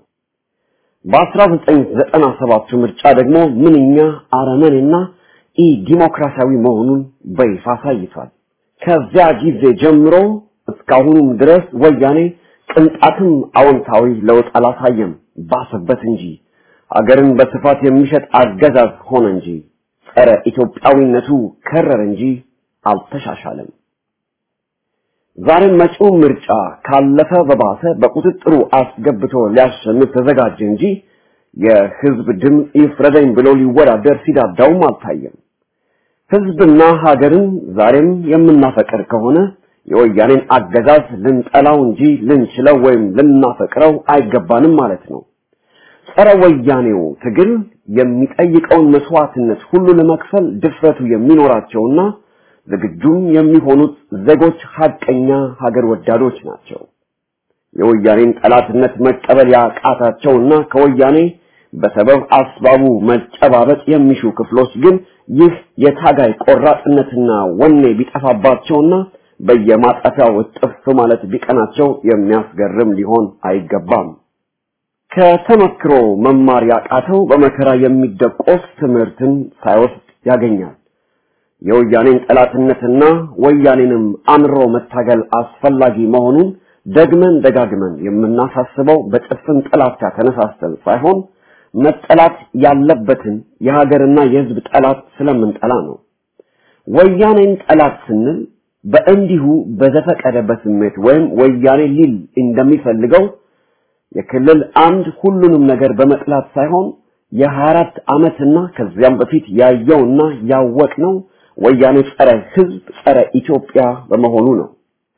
በ1997 ምርጫ ደግሞ ምንኛ አረመኔና ኢ ዲሞክራሲያዊ መሆኑን በይፋ አሳይቷል። ከዚያ ጊዜ ጀምሮ እስካሁኑም ድረስ ወያኔ ቅንጣትም አዎንታዊ ለውጥ አላሳየም፣ ባሰበት እንጂ ሀገርን በስፋት የሚሸጥ አገዛዝ ሆነ እንጂ ጸረ ኢትዮጵያዊነቱ ከረር እንጂ አልተሻሻለም። ዛሬም መጪው ምርጫ ካለፈ በባሰ በቁጥጥሩ አስገብቶ ሊያሸንፍ ተዘጋጀ እንጂ የህዝብ ድምፅ ይፍረደኝ ብሎ ሊወዳደር ሲዳዳውም አልታየም። ህዝብና ሀገርን ዛሬም የምናፈቅር ከሆነ የወያኔን አገዛዝ ልንጠላው እንጂ ልንችለው ወይም ልናፈቅረው አይገባንም ማለት ነው። ጸረ ወያኔው ትግል የሚጠይቀውን መስዋዕትነት ሁሉ ለመክፈል ድፍረቱ የሚኖራቸውና ዝግጁም የሚሆኑት ዜጎች ሀቀኛ ሀገር ወዳዶች ናቸው። የወያኔን ጠላትነት መቀበል ያቃታቸውና ከወያኔ በሰበብ አስባቡ መጨባበጥ የሚሹ ክፍሎች ግን ይህ የታጋይ ቆራጥነትና ወኔ ቢጠፋባቸውና በየማጣፊያው እጥፍ ማለት ቢቀናቸው የሚያስገርም ሊሆን አይገባም። ከተመክሮ መማር ያቃተው በመከራ የሚደቆስ ትምህርትን ሳይወስድ ያገኛል። የወያኔን ጠላትነትና ወያኔንም አምሮ መታገል አስፈላጊ መሆኑን ደግመን ደጋግመን የምናሳስበው በጭፍን ጥላቻ ተነሳስተን ሳይሆን መጠላት ያለበትን የሀገርና የሕዝብ ጠላት ስለምንጠላ ነው። ወያኔን ጠላት ስንል በእንዲሁ በዘፈቀደ በስሜት ወይም ወያኔ ሊል እንደሚፈልገው የክልል አንድ ሁሉንም ነገር በመጥላት ሳይሆን የሀያ አራት ዓመትና ከዚያም በፊት ያየውና ያወቅነው ወያኔ ጸረ ህዝብ ጸረ ኢትዮጵያ በመሆኑ ነው።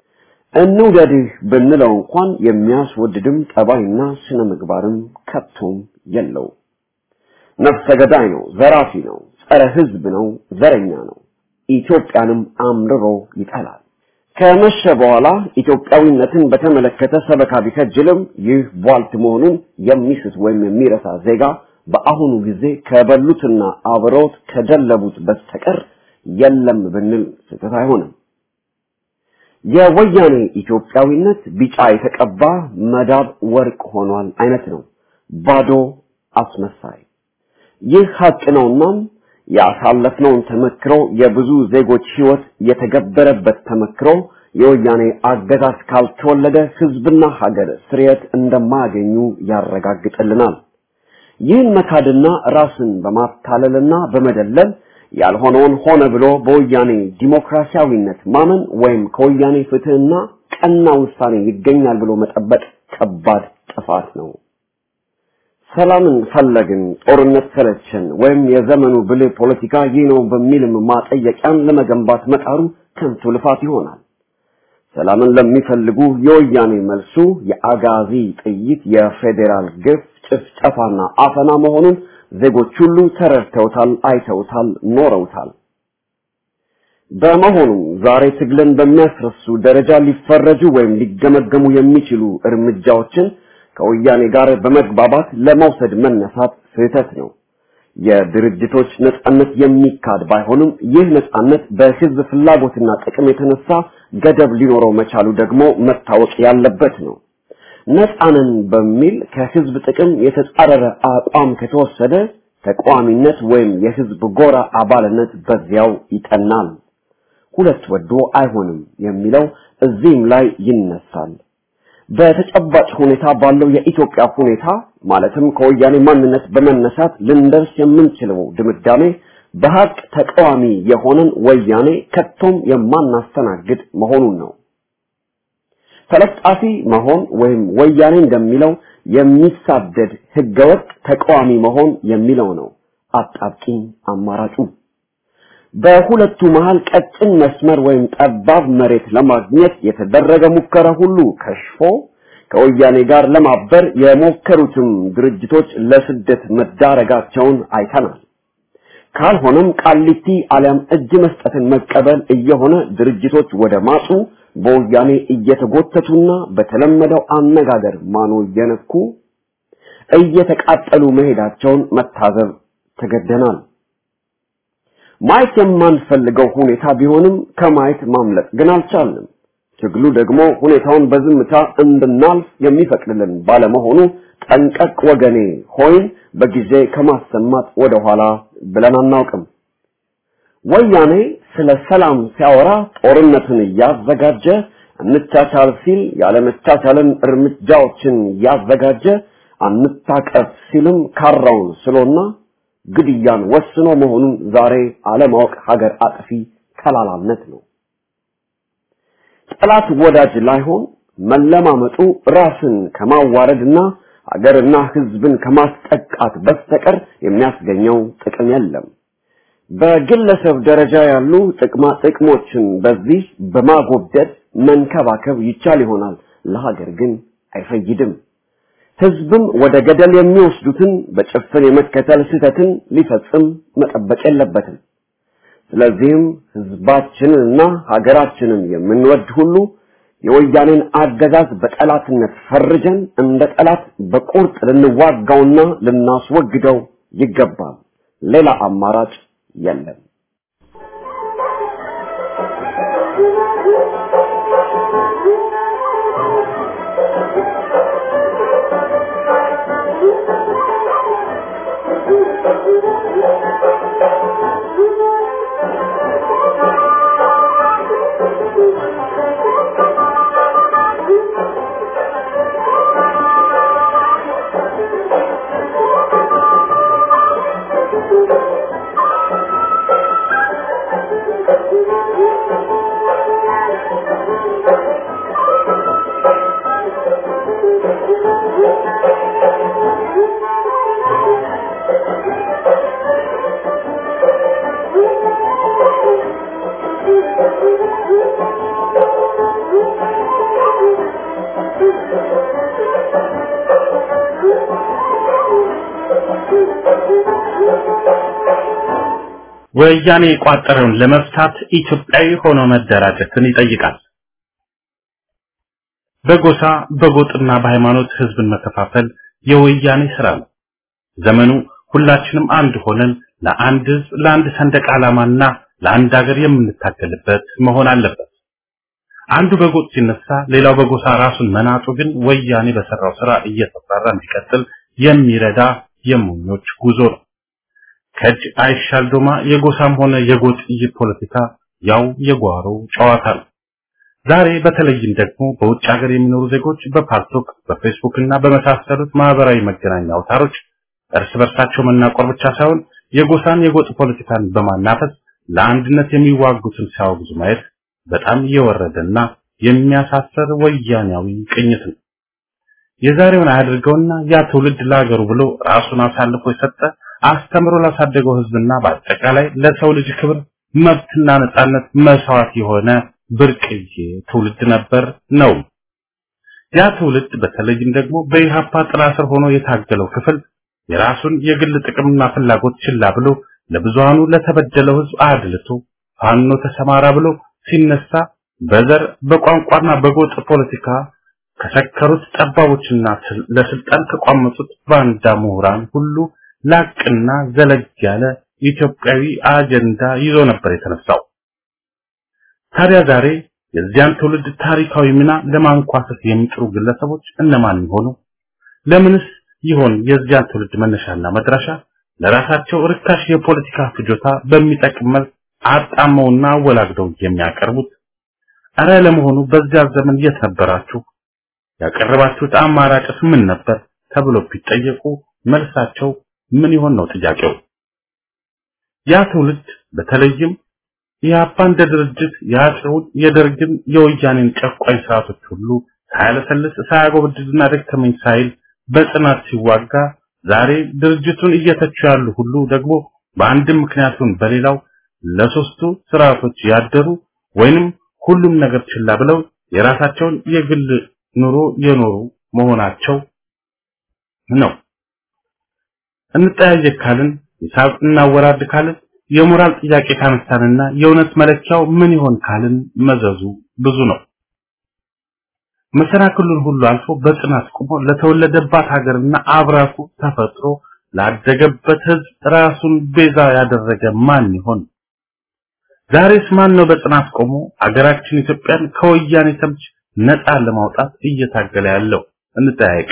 እንውደድህ ብንለው እንኳን የሚያስወድድም ጠባይና ስነ ምግባርም ከቶም የለው። ነፍሰ ገዳይ ነው፣ ዘራፊ ነው፣ ጸረ ህዝብ ነው፣ ዘረኛ ነው። ኢትዮጵያንም አምርሮ ይጠላል። ከመሸ በኋላ ኢትዮጵያዊነትን በተመለከተ ሰበካ ቢከጅልም ይህ ቧልት መሆኑን የሚስት ወይም የሚረሳ ዜጋ በአሁኑ ጊዜ ከበሉትና አብረውት ከደለቡት በስተቀር የለም ብንል ስህተት አይሆንም። የወያኔ ኢትዮጵያዊነት ቢጫ የተቀባ መዳብ ወርቅ ሆኗል አይነት ነው። ባዶ አስመሳይ። ይህ ሀቅ ነውናም ያሳለፍነውን ተመክሮ የብዙ ዜጎች ህይወት የተገበረበት ተመክሮ የወያኔ አገዛዝ ካልተወለደ ህዝብና ሀገር ስርየት እንደማያገኙ ያረጋግጥልናል። ይህን መካድና ራስን በማታለልና በመደለል ያልሆነውን ሆነ ብሎ በወያኔ ዲሞክራሲያዊነት ማመን ወይም ከወያኔ ፍትህና ቀና ውሳኔ ይገኛል ብሎ መጠበቅ ከባድ ጥፋት ነው። ሰላምን ፈለግን፣ ጦርነት ሰለቸን፣ ወይም የዘመኑ ብልህ ፖለቲካ ይህ ነው በሚልም ማጠየቂያን ለመገንባት መጣሩ ከንቱ ልፋት ይሆናል። ሰላምን ለሚፈልጉ የወያኔ መልሱ የአጋዚ ጥይት፣ የፌዴራል ግፍ፣ ጭፍጨፋና አፈና መሆኑን ዜጎች ሁሉ ተረድተውታል፣ አይተውታል፣ ኖረውታል። በመሆኑም ዛሬ ትግልን በሚያስረሱ ደረጃ ሊፈረጁ ወይም ሊገመገሙ የሚችሉ እርምጃዎችን ከወያኔ ጋር በመግባባት ለመውሰድ መነሳት ስህተት ነው። የድርጅቶች ነጻነት የሚካድ ባይሆንም ይህ ነጻነት በህዝብ ፍላጎትና ጥቅም የተነሳ ገደብ ሊኖረው መቻሉ ደግሞ መታወቅ ያለበት ነው። ነጻንን በሚል ከህዝብ ጥቅም የተጻረረ አቋም ከተወሰደ ተቃዋሚነት ወይም የህዝብ ጎራ አባልነት በዚያው ይጠናል። ሁለት ወዶ አይሆንም የሚለው እዚህም ላይ ይነሳል። በተጨባጭ ሁኔታ ባለው የኢትዮጵያ ሁኔታ ማለትም ከወያኔ ማንነት በመነሳት ልንደርስ የምንችለው ድምዳሜ በሀቅ ተቃዋሚ የሆነን ወያኔ ከቶም የማናስተናግድ መሆኑን ነው። ተለጣፊ መሆን ወይም ወያኔ እንደሚለው የሚሳደድ ህገወጥ ተቃዋሚ መሆን የሚለው ነው አጣብቂኝ አማራጩ። በሁለቱ መሃል ቀጭን መስመር ወይም ጠባብ መሬት ለማግኘት የተደረገ ሙከራ ሁሉ ከሽፎ ከወያኔ ጋር ለማበር የሞከሩትም ድርጅቶች ለስደት መዳረጋቸውን አይተናል። ካልሆነም ቃሊቲ አሊያም እጅ መስጠትን መቀበል እየሆነ ድርጅቶች ወደ ማጡ በወያኔ እየተጎተቱና በተለመደው አነጋገር ማኖ እየነኩ እየተቃጠሉ መሄዳቸውን መታዘብ ተገደናል። ማየት የማንፈልገው ሁኔታ ቢሆንም ከማየት ማምለጥ ግን አልቻልንም። ትግሉ ደግሞ ሁኔታውን በዝምታ እንድናልፍ የሚፈቅድልን ባለመሆኑ ጠንቀቅ ወገኔ ሆይን በጊዜ ከማሰማት ወደኋላ ብለን አናውቅም። ወያኔ ስለ ሰላም ሲያወራ ጦርነትን እያዘጋጀ እንቻቻል ሲል ያለመቻቻልን እርምጃዎችን እያዘጋጀ አንታቀፍ ሲልም ካራውን ስሎና ግድያን ወስኖ መሆኑን ዛሬ አለማወቅ ሀገር አጥፊ ከላላነት ነው። ጠላት ወዳጅ ላይሆን መለማመጡ ራስን ከማዋረድና ሀገርና ሕዝብን ከማስጠቃት በስተቀር የሚያስገኘው ጥቅም የለም። በግለሰብ ደረጃ ያሉ ጥቅማ ጥቅሞችን በዚህ በማጎብደድ መንከባከብ ይቻል ይሆናል፣ ለሀገር ግን አይፈይድም። ህዝብም ወደ ገደል የሚወስዱትን በጭፍን የመከተል ስህተትን ሊፈጽም መጠበቅ የለበትም። ስለዚህም ህዝባችንንና ሀገራችንን የምንወድ ሁሉ የወያኔን አገዛዝ በጠላትነት ፈርጀን እንደ ጠላት በቁርጥ ልንዋጋውና ልናስወግደው ይገባል። ሌላ አማራጭ የለም። ወያኔ የቋጠረውን ለመፍታት ኢትዮጵያዊ ሆኖ መደራጀትን ይጠይቃል። በጎሳ በጎጥና በሃይማኖት ህዝብን መከፋፈል የወያኔ ስራ ነው። ዘመኑ ሁላችንም አንድ ሆነን ለአንድ ህዝብ፣ ለአንድ ሰንደቅ ዓላማና ለአንድ ሀገር የምንታገልበት መሆን አለበት። አንዱ በጎጥ ሲነሳ ሌላው በጎሳ ራሱን መናጡ ግን ወያኔ በሰራው ስራ እየተፈራ እንዲቀጥል የሚረዳ የሞኞች ጉዞ ነው። ከእጅ አይሻል ዶማ የጎሳም ሆነ የጎጥ ፖለቲካ ያው የጓሮ ጨዋታ ነው። ዛሬ በተለይም ደግሞ በውጭ ሀገር የሚኖሩ ዜጎች በፓልቶክ በፌስቡክ እና በመሳሰሉት ማህበራዊ መገናኛ አውታሮች እርስ በርሳቸው መናቆር ብቻ ሳይሆን የጎሳን የጎጥ ፖለቲካን በማናፈስ ለአንድነት የሚዋጉትን ሲያወግዙ ማየት በጣም የወረደና የሚያሳፈር ወያኔያዊ ቅኝት ነው። የዛሬውን አያድርገውና ያ ትውልድ ለሀገሩ ብሎ ራሱን አሳልፎ የሰጠ አስተምሮ ላሳደገው ህዝብና በአጠቃላይ ለሰው ልጅ ክብር መብትና ነጻነት መስዋዕት የሆነ ብርቅዬ ትውልድ ነበር ነው። ያ ትውልድ በተለይም ደግሞ በኢሃፓ ጥላ ስር ሆኖ የታገለው ክፍል የራሱን የግል ጥቅምና ፍላጎት ችላ ብሎ ለብዙሃኑ ለተበደለው ህዝብ አድልቶ ፋኖ ተሰማራ ብሎ ሲነሳ በዘር በቋንቋና በጎጥ ፖለቲካ ከሰከሩት ጠባቦችና ለስልጣን ከቋመጡት ባንዳ ምሁራን ሁሉ ላቅና ዘለግ ያለ ኢትዮጵያዊ አጀንዳ ይዞ ነበር የተነሳው። ታዲያ ዛሬ የዚያን ትውልድ ታሪካዊ ሚና ለማንኳሰስ የሚጥሩ ግለሰቦች እነማን ይሆኑ? ለምንስ ይሆን የዚያን ትውልድ መነሻና መድረሻ ለራሳቸው ርካሽ የፖለቲካ ፍጆታ በሚጠቅም መልክ አጣመውና አወላግደው የሚያቀርቡት? አረ ለመሆኑ በዚያ ዘመን የት ነበራችሁ? ያቀረባችሁት አማራጭስ ምን ነበር? ተብሎ ቢጠየቁ መልሳቸው ምን ይሆን ነው ጥያቄው። ያ ትውልድ በተለይም ኢህአፓ እንደ ድርጅት የአፄውን የደርግን የወያኔን ጨቋኝ ስርዓቶች ሁሉ ሳያለሰልስ ሳያጎበድድና ደከመኝ ሳይል በጽናት ሲዋጋ ዛሬ ድርጅቱን እየተቹ ያሉ ሁሉ ደግሞ በአንድም ምክንያቱን በሌላው ለሶስቱ ስርዓቶች ያደሩ ወይንም ሁሉም ነገር ችላ ብለው የራሳቸውን የግል ኑሮ የኖሩ መሆናቸው ነው። እንጠያየቅ ካልን ሂሳብ እናወራድ ካልን የሞራል ጥያቄ ካነሳንና የእውነት መለኪያው ምን ይሆን ካልን መዘዙ ብዙ ነው። መሰናክሉን ሁሉ አልፎ በጽናት ቆሞ ለተወለደባት ሀገርና አብራኩ ተፈጥሮ ላደገበት ህዝብ ራሱን ቤዛ ያደረገ ማን ይሆን? ዛሬስ ማን ነው በጽናት ቆሞ አገራችን ኢትዮጵያን ከወያኔ ተምች ነፃ ለማውጣት እየታገለ ያለው? እንጠያየቅ።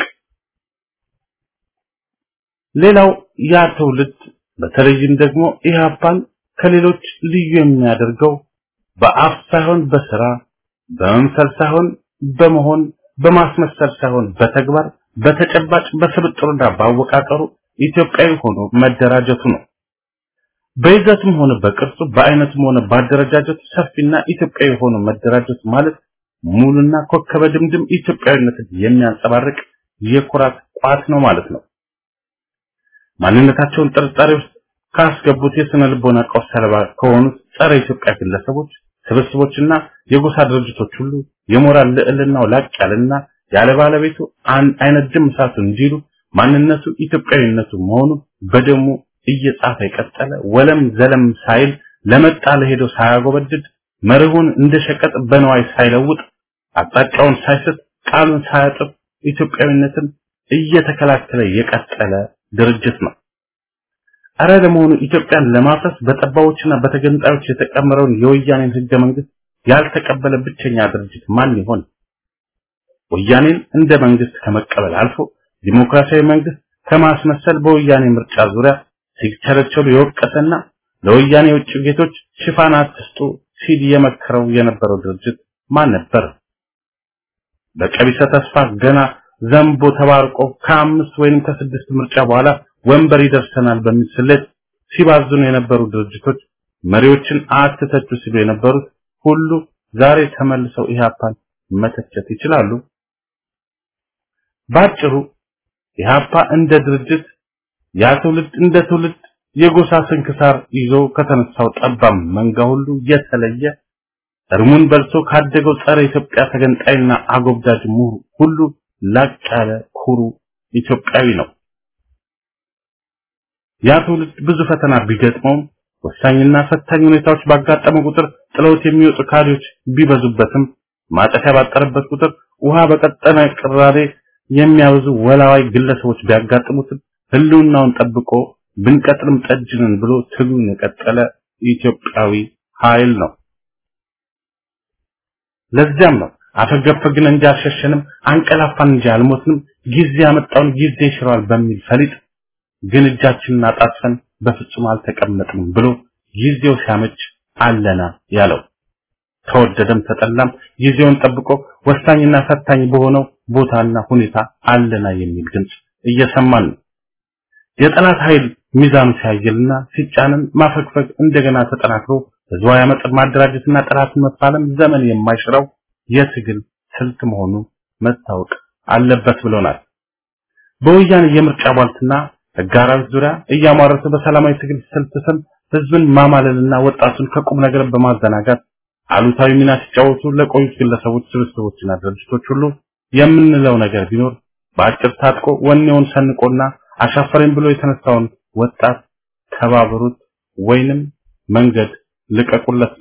ሌላው ያ ትውልድ በተለይም ደግሞ ኢህአፓን ከሌሎች ልዩ የሚያደርገው በአፍ ሳይሆን በስራ በመምሰል ሳይሆን በመሆን በማስመሰል ሳይሆን በተግባር በተጨባጭ በስብጥሩና ባወቃቀሩ ኢትዮጵያዊ ሆኖ መደራጀቱ ነው። በይዘቱም ሆነ በቅርጹ በአይነቱም ሆነ ባደረጃጀቱ ሰፊና ኢትዮጵያዊ ሆኖ መደራጀቱ ማለት ሙሉና ኮከበ ድምድም ኢትዮጵያዊነትን የሚያንጸባርቅ የኩራት ቋት ነው ማለት ነው። ማንነታቸውን ጥርጣሬ ውስጥ ካስገቡት የስነ ልቦና ቀውስ ሰለባ ከሆኑት ጸረ ኢትዮጵያ ግለሰቦች ስብስቦችና የጎሳ ድርጅቶች ሁሉ የሞራል ልዕልናው ላቅ ያለና ያለ ባለቤቱ አይነት ድም እሳቱ እንዲሉ ማንነቱ ኢትዮጵያዊነቱ መሆኑ በደሙ እየጻፈ የቀጠለ ወለም ዘለም ሳይል ለመጣ ለሄደው ሳያጎበድድ መርሁን እንደ ሸቀጥ በነዋይ ሳይለውጥ አቅጣጫውን ሳይስት ቃሉን ሳያጥፍ ኢትዮጵያዊነትን እየተከላከለ የቀጠለ ድርጅት ነው። አረ ለመሆኑ ኢትዮጵያን ለማፍረስ በጠባዎችና በተገንጣዮች የተቀመረውን የወያኔን ህገ መንግስት ያልተቀበለ ብቸኛ ድርጅት ማን ይሆን? ወያኔን እንደ መንግስት ከመቀበል አልፎ ዲሞክራሲያዊ መንግስት ከማስመሰል በወያኔ ምርጫ ዙሪያ ሲቸረቸሩ የወቀሰና ለወያኔ የውጭ ጌቶች ሽፋን አትስጡ ሲል የመከረው የነበረው ድርጅት ማን ነበር? በቀቢሰ ተስፋ ገና ዘንቦ ተባርቆ ከአምስት ወይንም ከስድስት ምርጫ በኋላ ወንበር ይደርሰናል በሚል ስሌት ሲባዝኑ የነበሩ ድርጅቶች መሪዎችን አትተቹ ሲሉ የነበሩት ሁሉ ዛሬ ተመልሰው ኢህአፓን መተቸት ይችላሉ። ባጭሩ ኢህአፓ እንደ ድርጅት ያ ትውልድ እንደ ትውልድ የጎሳ ስንክሳር ይዞ ከተነሳው ጠባም መንጋ ሁሉ የተለየ እርሙን በልቶ ካደገው ጸረ ኢትዮጵያ ተገንጣይና አጎብዳጅ ምሁር ሁሉ ላቅ ያለ ኩሩ ኢትዮጵያዊ ነው። ያ ትውልድ ብዙ ፈተና ቢገጥመውም ወሳኝና ፈታኝ ሁኔታዎች ባጋጠመ ቁጥር ጥለውት የሚወጡ ካድሬዎች ቢበዙበትም ማጠፊያ ባጠረበት ቁጥር ውሃ በቀጠነ ቅራሬ የሚያበዙ ወላዋይ ግለሰቦች ቢያጋጥሙትም ህልውናውን ጠብቆ ብንቀጥልም ጠጅንን ብሎ ትግሉን የቀጠለ ኢትዮጵያዊ ኃይል ነው። ለዚያም ነው አፈገፈግን እንጂ አልሸሸንም፣ አንቀላፋን እንጂ አልሞትንም፣ ጊዜ ያመጣውን ጊዜ ይሽረዋል በሚል ፈሊጥ ግን እጃችንን አጣጥፈን በፍጹም አልተቀመጥንም ብሎ ጊዜው ሲያመች አለና ያለው ተወደደም ተጠላም ጊዜውን ጠብቆ ወሳኝና ፈታኝ በሆነው ቦታና ሁኔታ አለና የሚል ድምጽ እየሰማን ነው። የጠላት ኃይል ሚዛኑ ሲያየልና ሲጫንን ማፈግፈግ እንደገና ተጠናክሮ ህዝባዊ አመፅን ማደራጀትና ጠላትን መፋለም ዘመን የማይሽረው የትግል ስልት መሆኑ መታወቅ አለበት ብሎናል። በወያኔ የምርጫ ቧልትና ህጋራዊት ዙሪያ እያሟረቱ በሰላማዊ ትግል ስልት ስም ህዝብን ማማለልና ወጣቱን ከቁም ነገር በማዘናጋት አሉታዊ ሚና ሲጫወቱ ለቆዩት ግለሰቦች፣ ስብስቦችና ድርጅቶች ሁሉ የምንለው ነገር ቢኖር በአጭር ታጥቆ ወኔውን ሰንቆና አሻፈረኝ ብሎ የተነሳውን ወጣት ተባበሩት ወይንም መንገድ ልቀቁለት።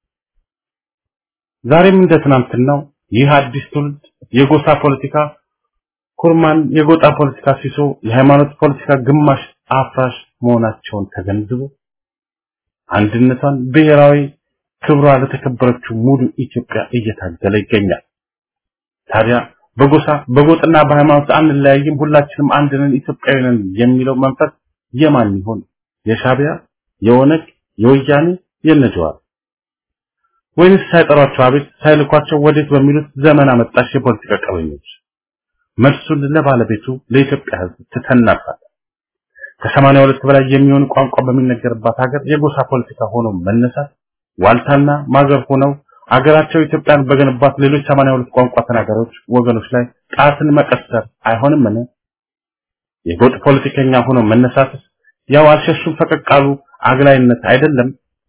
ዛሬም እንደ ትናንትናው ይህ አዲስ ትውልድ የጎሳ ፖለቲካ ኩርማን፣ የጎጣ ፖለቲካ ሲሶ፣ የሃይማኖት ፖለቲካ ግማሽ አፍራሽ መሆናቸውን ተገንዝቦ አንድነቷን ብሔራዊ ክብሯ ለተከበረችው ሙሉ ኢትዮጵያ እየታገለ ይገኛል። ታዲያ በጎሳ በጎጥና በሃይማኖት አንለያይም፣ ሁላችንም አንድ ነን፣ ኢትዮጵያዊ ነን የሚለው መንፈስ የማን ይሆን? የሻቢያ፣ የኦነግ፣ የወያኔ፣ የነጀዋር ወይንስ ሳይጠሯቸው አቤት ሳይልኳቸው ወዴት በሚሉት ዘመን አመጣሽ የፖለቲካ ቀበኞች? መልሱን ለባለቤቱ ለኢትዮጵያ ሕዝብ ትተናፋለን። ከሰማንያ ሁለት በላይ የሚሆኑ ቋንቋ በሚነገርባት ሀገር የጎሳ ፖለቲካ ሆኖ መነሳት ዋልታና ማገር ሆነው አገራቸው ኢትዮጵያን በገነባት ሌሎች 82 ቋንቋ ተናጋሪዎች ወገኖች ላይ ጣትን መቀሰር አይሆንምን? የጎጥ ፖለቲከኛ ሆኖ መነሳትስ ያው አልሸሹም ፈቀቅ አሉ አግላይነት አይደለም?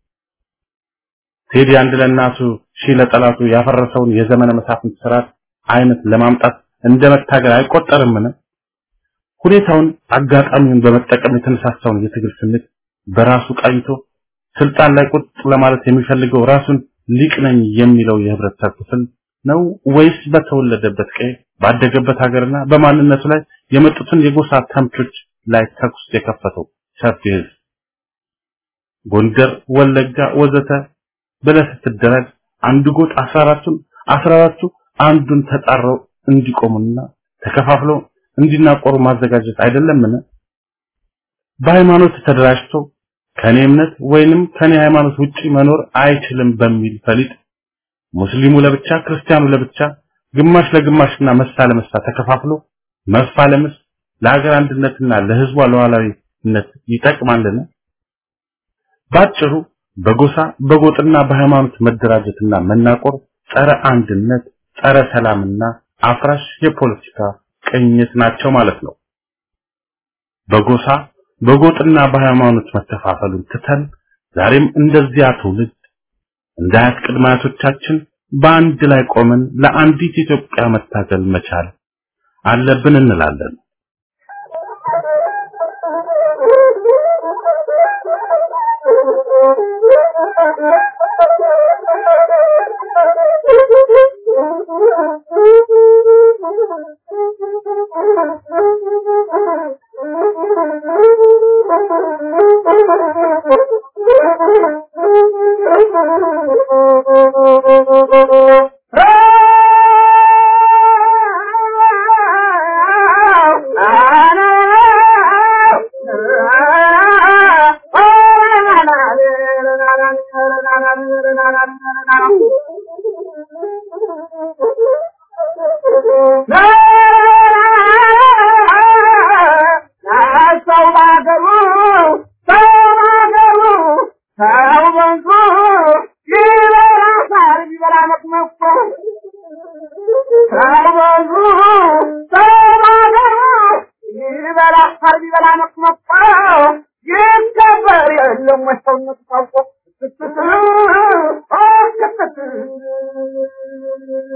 ቴዲ አንድ ለእናቱ ሺህ ለጠላቱ ያፈረሰውን የዘመነ መሳፍንት ስርዓት አይነት ለማምጣት እንደ መታገል አይቆጠርምን? ሁኔታውን አጋጣሚውን በመጠቀም የተነሳሳውን የትግል ስሜት በራሱ ቃኝቶ ስልጣን ላይ ቁጥ ለማለት የሚፈልገው ራሱን ሊቅ ነኝ የሚለው የህብረተሰብ ክፍል ነው ወይስ በተወለደበት ቀይ ባደገበት ሀገርና በማንነቱ ላይ የመጡትን የጎሳ ተምቾች ላይ ተኩስ የከፈተው ሰፊ ህዝብ? ጎንደር፣ ወለጋ ወዘተ ብለህ ስትደረግ አንዱ ጎጥ 14ቱን 14ቱ አንዱን ተጣረው እንዲቆሙና ተከፋፍለው እንዲናቆሩ ማዘጋጀት አይደለምን? በሃይማኖት ተደራጅቶ ከኔ እምነት ወይንም ከኔ ሃይማኖት ውጪ መኖር አይችልም በሚል ፈሊጥ ሙስሊሙ ለብቻ ክርስቲያኑ ለብቻ ግማሽ ለግማሽና መሳ ለመሳ ተከፋፍሎ መፋለምስ ለሀገር አንድነትና ለህዝቧ ሉዓላዊነት ይጠቅማልን? ባጭሩ በጎሳ በጎጥና በሃይማኖት መደራጀትና መናቆር ጸረ አንድነት፣ ጸረ ሰላምና አፍራሽ የፖለቲካ ቅኝት ናቸው ማለት ነው። በጎሳ በጎጥና በሃይማኖት መተፋፈሉን ትተን ዛሬም እንደዚያ ትውልድ እንደ አያት ቅድመ አያቶቻችን በአንድ ላይ ቆመን ለአንዲት ኢትዮጵያ መታገል መቻል አለብን እንላለን።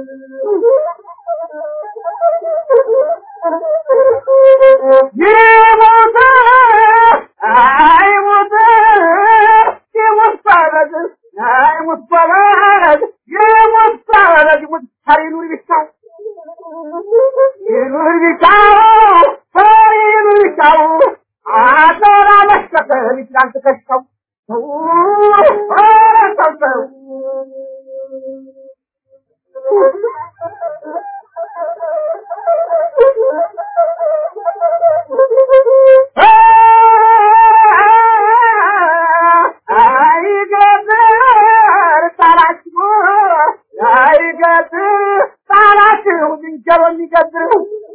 ይሞት አይሞት ይሞት ባለግ አይሞት ባለግ ይሞት ባለግ ይሞት ታሪኑር ቢታው ይኑር ቢታው ታሪኑር ቢታው አደራ መሸከም ይችላል ትከሻው ሰው ኧረ ሰው ሰው አይገጥር ጣላችሁ አይገጥር ጣላችሁ ዝንጀሮ የሚገጥር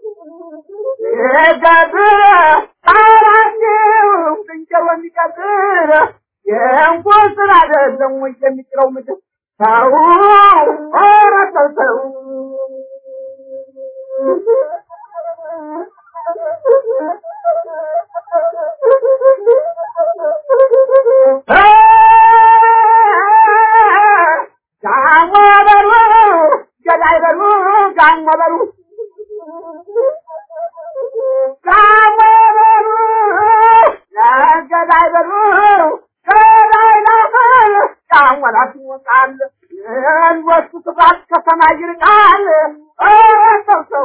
ይገጥር ጣላችሁ ዝንጀሮ የሚገጥር የእንኳን ስራ አይደለም ወይ የሚጥለው ምድር ሰው ኧረ ሰው ሰው ጋሞ በሉ ገዳይ በሉ ጋሞ በሉ ጋሞ በሉ ገዳይ በሉ ገዳይ ናፈል ጋሞላት ይወጣል የልወሱ ስፋት ከሰማይ ይርቃል ኧረ ሰው ሰው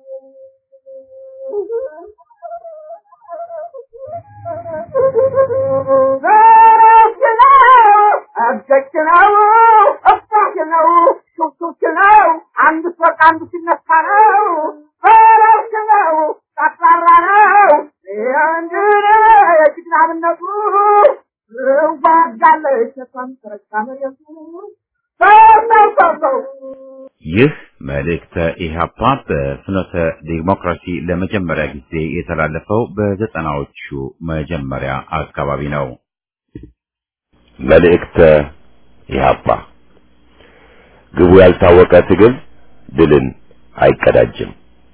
እገጭ ነው እባክ ነው ሹክሹክ ነው አንዱ ሲወርቅ አንዱ ሲነሳ ነው በረብሽ ነው ጠቅላራ ነው እንድን የጅግናምነቱ ዋጋለች እሷም ተረካ መሬቱ ሰው ሰው ሰው ሰው ይህ መልእክተ ኢህአፓ በፍኖተ ዲሞክራሲ ለመጀመሪያ ጊዜ የተላለፈው በዘጠናዎቹ መጀመሪያ አካባቢ ነው። መልእክተ ኢህአፓ ግቡ ያልታወቀ ትግል ድልን አይቀዳጅም።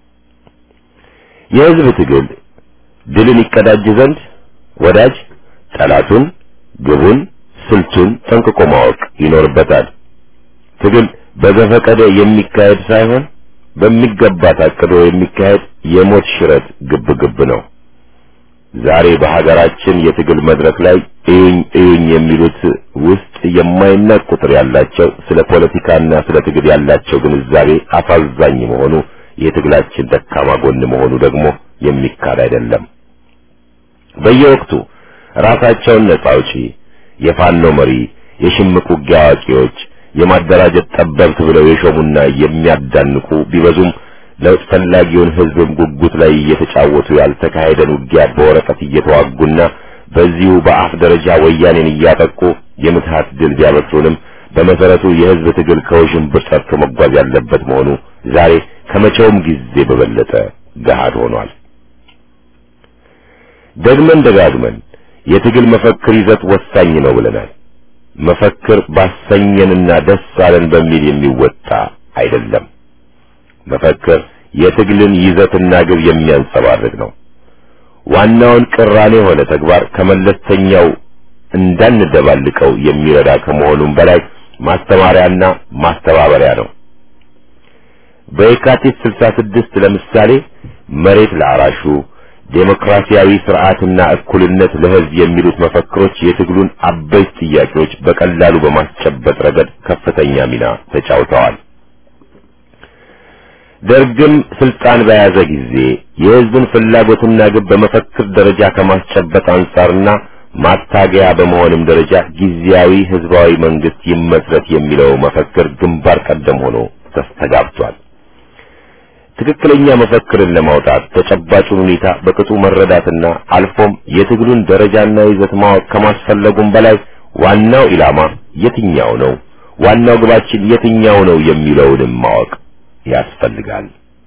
የህዝብ ትግል ድልን ይቀዳጅ ዘንድ ወዳጅ ጠላቱን፣ ግቡን፣ ስልቱን ጠንቅቆ ማወቅ ይኖርበታል። ትግል በዘፈቀደ የሚካሄድ ሳይሆን በሚገባ ታቅዶ የሚካሄድ የሞት ሽረት ግብ ግብ ነው። ዛሬ በሀገራችን የትግል መድረክ ላይ እዩኝ እዩኝ የሚሉት ውስጥ የማይናቅ ቁጥር ያላቸው ስለ ፖለቲካና ስለ ትግል ያላቸው ግንዛቤ አሳዛኝ መሆኑ የትግላችን ደካማ ጎን መሆኑ ደግሞ የሚካድ አይደለም። በየወቅቱ ራሳቸውን ነጻ አውጪ፣ የፋኖ መሪ፣ የሽምቅ ውጊያ አዋቂዎች፣ የማደራጀት ጠበብት ብለው የሾሙና የሚያዳንቁ ቢበዙም ለውጥ ፈላጊውን ህዝብም ጉጉት ላይ እየተጫወቱ ያልተካሄደን ውጊያ በወረቀት እየተዋጉና በዚሁ በአፍ ደረጃ ወያኔን እያጠቁ የምትሃት ድል ቢያበስሩንም በመሰረቱ የህዝብ ትግል ከውዥንብር ጸድቶ መጓዝ ያለበት መሆኑ ዛሬ ከመቼውም ጊዜ በበለጠ ገሃድ ሆኗል። ደግመን ደጋግመን የትግል መፈክር ይዘት ወሳኝ ነው ብለናል። መፈክር ባሰኘንና ደስ አለን በሚል የሚወጣ አይደለም። መፈክር የትግልን ይዘትና ግብ የሚያንጸባርቅ ነው። ዋናውን ቅራኔ የሆነ ተግባር ከመለስተኛው እንዳንደባልቀው የሚረዳ ከመሆኑም በላይ ማስተማሪያና ማስተባበሪያ ነው። በየካቲት 66 ለምሳሌ መሬት ለአራሹ ዴሞክራሲያዊ ስርዓትና እኩልነት ለህዝብ የሚሉት መፈክሮች የትግሉን አበይት ጥያቄዎች በቀላሉ በማስጨበጥ ረገድ ከፍተኛ ሚና ተጫውተዋል። ደርግም ስልጣን በያዘ ጊዜ የህዝብን ፍላጎትና ግብ በመፈክር ደረጃ ከማስጨበጥ አንጻርና ማታገያ በመሆንም ደረጃ ጊዜያዊ ህዝባዊ መንግስት ይመስረት የሚለው መፈክር ግንባር ቀደም ሆኖ ተስተጋብቷል። ትክክለኛ መፈክርን ለማውጣት ተጨባጩን ሁኔታ በቅጡ መረዳትና አልፎም የትግሉን ደረጃና ይዘት ማወቅ ከማስፈለጉም በላይ ዋናው ኢላማ የትኛው ነው፣ ዋናው ግባችን የትኛው ነው የሚለውንም ማወቅ ያስፈልጋል።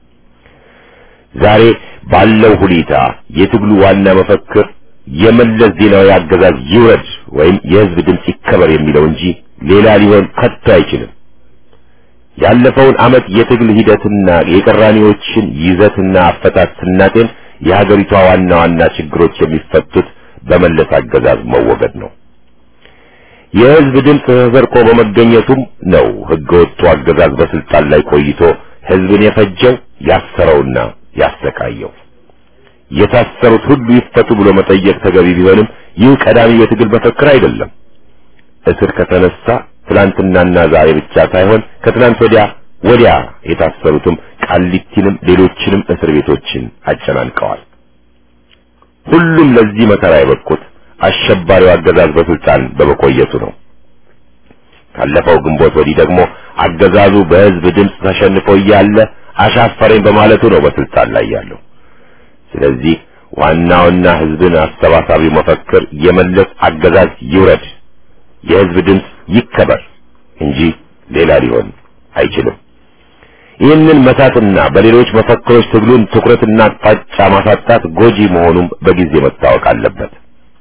ዛሬ ባለው ሁኔታ የትግሉ ዋና መፈክር የመለስ ዜናዊ አገዛዝ ይውረድ ወይም የህዝብ ድምፅ ይከበር የሚለው እንጂ ሌላ ሊሆን ከቶ አይችልም። ያለፈውን ዓመት የትግል ሂደትና የቅራኔዎችን ይዘትና አፈታት ስናጤን የሀገሪቷ ዋና ዋና ችግሮች የሚፈቱት በመለስ አገዛዝ መወገድ ነው። የህዝብ ድምፅ ተሰርቆ በመገኘቱም ነው ህገወጡ አገዛዝ በስልጣን ላይ ቆይቶ ህዝብን የፈጀው ያሰረውና ያሰቃየው። የታሰሩት ሁሉ ይፈቱ ብሎ መጠየቅ ተገቢ ቢሆንም ይህ ቀዳሚ የትግል መፈክር አይደለም። እስር ከተነሳ ትላንትናና ዛሬ ብቻ ሳይሆን ከትላንት ወዲያ ወዲያ የታሰሩትም ቃሊቲንም ሌሎችንም እስር ቤቶችን አጨናንቀዋል። ሁሉም ለዚህ መከራ የበቁት አሸባሪው አገዛዝ በስልጣን በመቆየቱ ነው። ካለፈው ግንቦት ወዲህ ደግሞ አገዛዙ በህዝብ ድምፅ ተሸንፎ እያለ አሻፈረኝ በማለቱ ነው በስልጣን ላይ ያለው። ስለዚህ ዋናውና ህዝብን አሰባሳቢው መፈክር የመለስ አገዛዝ ይውረድ፣ የህዝብ ድምፅ ይከበር እንጂ ሌላ ሊሆን አይችልም። ይህንን መታትና በሌሎች መፈክሮች ትግሉን ትኩረትና አቅጣጫ ማሳጣት ጎጂ መሆኑም በጊዜ መታወቅ አለበት።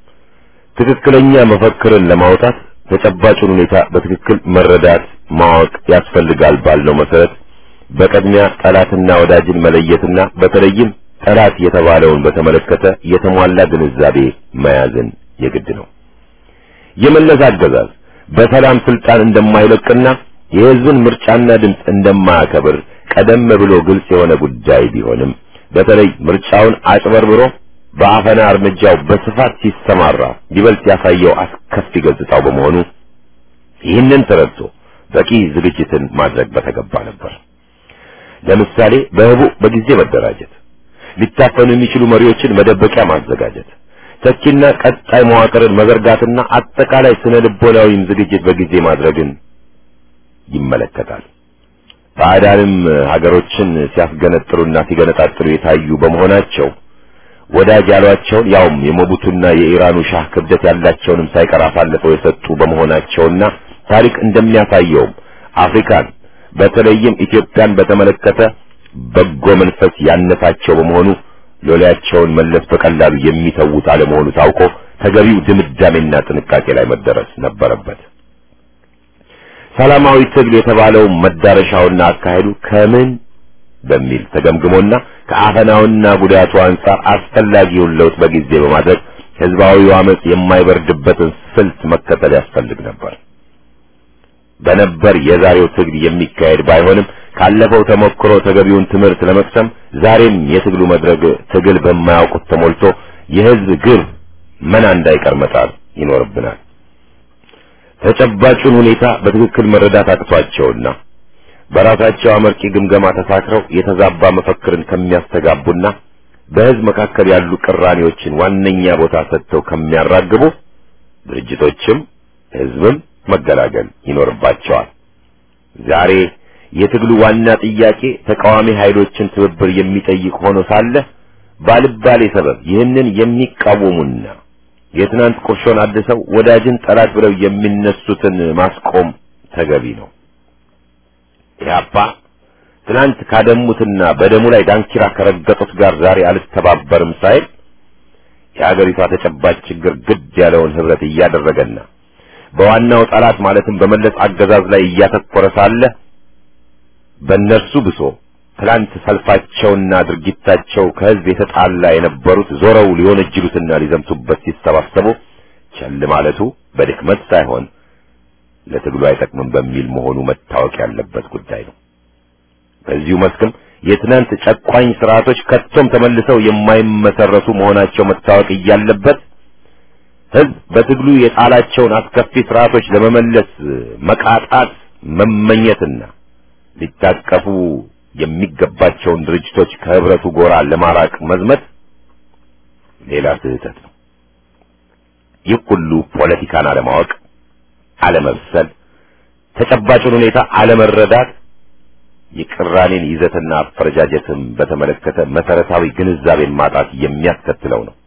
ትክክለኛ መፈክርን ለማውጣት ተጨባጩን ሁኔታ በትክክል መረዳት ማወቅ ያስፈልጋል ባልነው መሰረት በቅድሚያ ጠላትና ወዳጅን መለየትና በተለይም ጠላት የተባለውን በተመለከተ የተሟላ ግንዛቤ መያዝን የግድ ነው። የመለስ አገዛዝ በሰላም ስልጣን እንደማይለቅና የህዝብን ምርጫና ድምፅ እንደማያከብር ቀደም ብሎ ግልጽ የሆነ ጉዳይ ቢሆንም በተለይ ምርጫውን አጭበርብሮ በአፈና እርምጃው በስፋት ሲሰማራ ይበልጥ ያሳየው አስከፊ ገጽታው በመሆኑ ይህንን ተረድቶ በቂ ዝግጅትን ማድረግ በተገባ ነበር። ለምሳሌ በህቡ በጊዜ መደራጀት፣ ሊታፈኑ የሚችሉ መሪዎችን መደበቂያ ማዘጋጀት፣ ተኪና ቀጣይ መዋቅርን መዘርጋትና አጠቃላይ ስነ ልቦናዊም ዝግጅት በጊዜ ማድረግን ይመለከታል። ባዕዳንም ሀገሮችን ሲያስገነጥሉና ሲገነጣጥሉ የታዩ በመሆናቸው ወዳጅ ያሏቸውን ያውም የሞቡቱና የኢራኑ ሻህ ክብደት ያላቸውንም ሳይቀር አሳልፈው የሰጡ በመሆናቸውና ታሪክ እንደሚያሳየውም አፍሪካን በተለይም ኢትዮጵያን በተመለከተ በጎ መንፈስ ያነሳቸው በመሆኑ ሎሌያቸውን መለስ በቀላሉ የሚተዉት አለመሆኑ ታውቆ ተገቢው ድምዳሜና ጥንቃቄ ላይ መደረስ ነበረበት። ሰላማዊ ትግል የተባለው መዳረሻውና አካሄዱ ከምን በሚል ተገምግሞና ከአፈናውና ጉዳቱ አንጻር አስፈላጊውን ለውጥ በጊዜ በማድረግ ህዝባዊው አመጽ የማይበርድበትን ስልት መከተል ያስፈልግ ነበር። በነበር የዛሬው ትግል የሚካሄድ ባይሆንም ካለፈው ተሞክሮ ተገቢውን ትምህርት ለመቅሰም ዛሬም የትግሉ መድረክ ትግል በማያውቁት ተሞልቶ የህዝብ ግብ መና እንዳይቀር መጣር ይኖርብናል። ተጨባጩን ሁኔታ በትክክል መረዳት አቅቷቸውና በራሳቸው አመርቂ ግምገማ ተሳክረው የተዛባ መፈክርን ከሚያስተጋቡና በህዝብ መካከል ያሉ ቅራኔዎችን ዋነኛ ቦታ ሰጥተው ከሚያራግቡ ድርጅቶችም ህዝብም መገላገል ይኖርባቸዋል። ዛሬ የትግሉ ዋና ጥያቄ ተቃዋሚ ኃይሎችን ትብብር የሚጠይቅ ሆኖ ሳለ ባልባሌ ሰበብ ይህንን የሚቃወሙና የትናንት ቁርሾን አድሰው ወዳጅን ጠላት ብለው የሚነሱትን ማስቆም ተገቢ ነው። ኢህአፓ ትናንት ካደሙትና በደሙ ላይ ዳንኪራ ከረገጡት ጋር ዛሬ አልተባበርም ሳይል የሀገሪቷ ተጨባጭ ችግር ግድ ያለውን ህብረት እያደረገና በዋናው ጠላት ማለትም በመለስ አገዛዝ ላይ እያተኮረ ሳለ በእነርሱ ብሶ ትላንት ሰልፋቸውና ድርጊታቸው ከህዝብ የተጣላ የነበሩት ዞረው ሊወነጅሉትና ሊዘምቱበት ሲሰባሰቡ ቸል ማለቱ በድክመት ሳይሆን ለትግሉ አይጠቅምም በሚል መሆኑ መታወቅ ያለበት ጉዳይ ነው። በዚሁ መስክም የትናንት ጨቋኝ ስርዓቶች ከቶም ተመልሰው የማይመሰረቱ መሆናቸው መታወቅ እያለበት ህዝብ በትግሉ የጣላቸውን አስከፊ ስርዓቶች ለመመለስ መቃጣት መመኘትና ሊታቀፉ የሚገባቸውን ድርጅቶች ከህብረቱ ጎራ ለማራቅ መዝመት ሌላ ስህተት ነው። ይህ ሁሉ ፖለቲካን አለማወቅ፣ አለመብሰል፣ ተጨባጩን ሁኔታ አለመረዳት፣ የቅራኔን ይዘትና አፈረጃጀትን በተመለከተ መሰረታዊ ግንዛቤን ማጣት የሚያስከትለው ነው።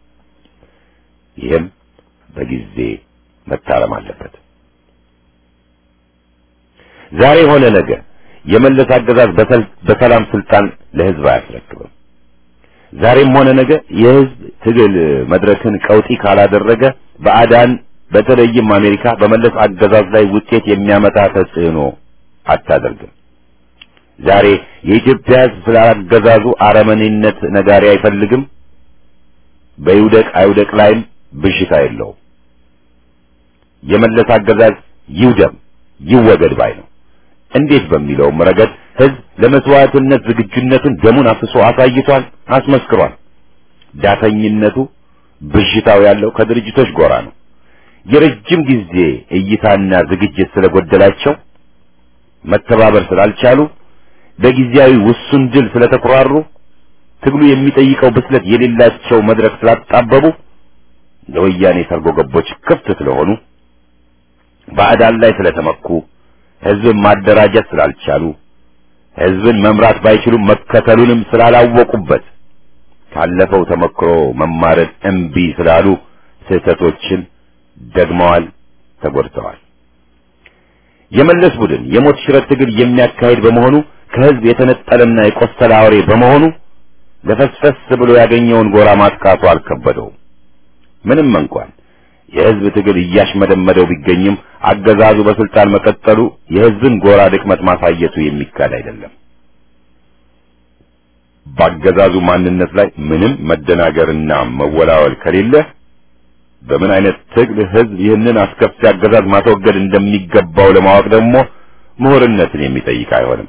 ይህም በጊዜ መታረም አለበት። ዛሬ ሆነ ነገ የመለስ አገዛዝ በሰላም ስልጣን ለህዝብ አያስረክብም። ዛሬም ሆነ ነገ የህዝብ ትግል መድረክን ቀውጢ ካላደረገ በአዳን በተለይም አሜሪካ በመለስ አገዛዝ ላይ ውጤት የሚያመጣ ተጽዕኖ አታደርግም። ዛሬ የኢትዮጵያ ህዝብ ስለ አገዛዙ አረመኔነት ነጋሪ አይፈልግም። በይውደቅ አይውደቅ ላይም ብሽታ የለውም። የመለስ አገዛዝ ይውደም ይወገድ ባይ ነው። እንዴት በሚለውም ረገድ ህዝብ ለመስዋዕትነት ዝግጁነቱን ደሙን አፍሶ አሳይቷል፣ አስመስክሯል። ዳተኝነቱ ብዥታው ያለው ከድርጅቶች ጎራ ነው። የረጅም ጊዜ እይታና ዝግጅት ስለጎደላቸው መተባበር ስላልቻሉ በጊዜያዊ ውሱን ድል ስለተኮራሩ ትግሉ የሚጠይቀው ብስለት የሌላቸው መድረክ ስላጣበቡ ለወያኔ ሰርጎ ገቦች ክፍት ስለሆኑ ባዕዳን ላይ ስለተመኩ ህዝብን ማደራጀት ስላልቻሉ ህዝብን መምራት ባይችሉም መከተሉንም ስላላወቁበት ካለፈው ተመክሮ መማርን እምቢ ስላሉ ስህተቶችን ደግመዋል፣ ተጎድተዋል። የመለስ ቡድን የሞት ሽረት ትግል የሚያካሂድ በመሆኑ ከህዝብ የተነጠለና የቆሰለ አውሬ በመሆኑ ለፈስፈስ ብሎ ያገኘውን ጎራ ማጥቃቱ አልከበደውም። ምንም እንኳን የህዝብ ትግል እያሽመደመደው ቢገኝም አገዛዙ በስልጣን መቀጠሉ የህዝብን ጎራ ድክመት ማሳየቱ የሚካድ አይደለም። በአገዛዙ ማንነት ላይ ምንም መደናገርና መወላወል ከሌለ በምን አይነት ትግል ህዝብ ይህንን አስከፊ አገዛዝ ማስወገድ እንደሚገባው ለማወቅ ደግሞ ምሁርነትን የሚጠይቅ አይሆንም።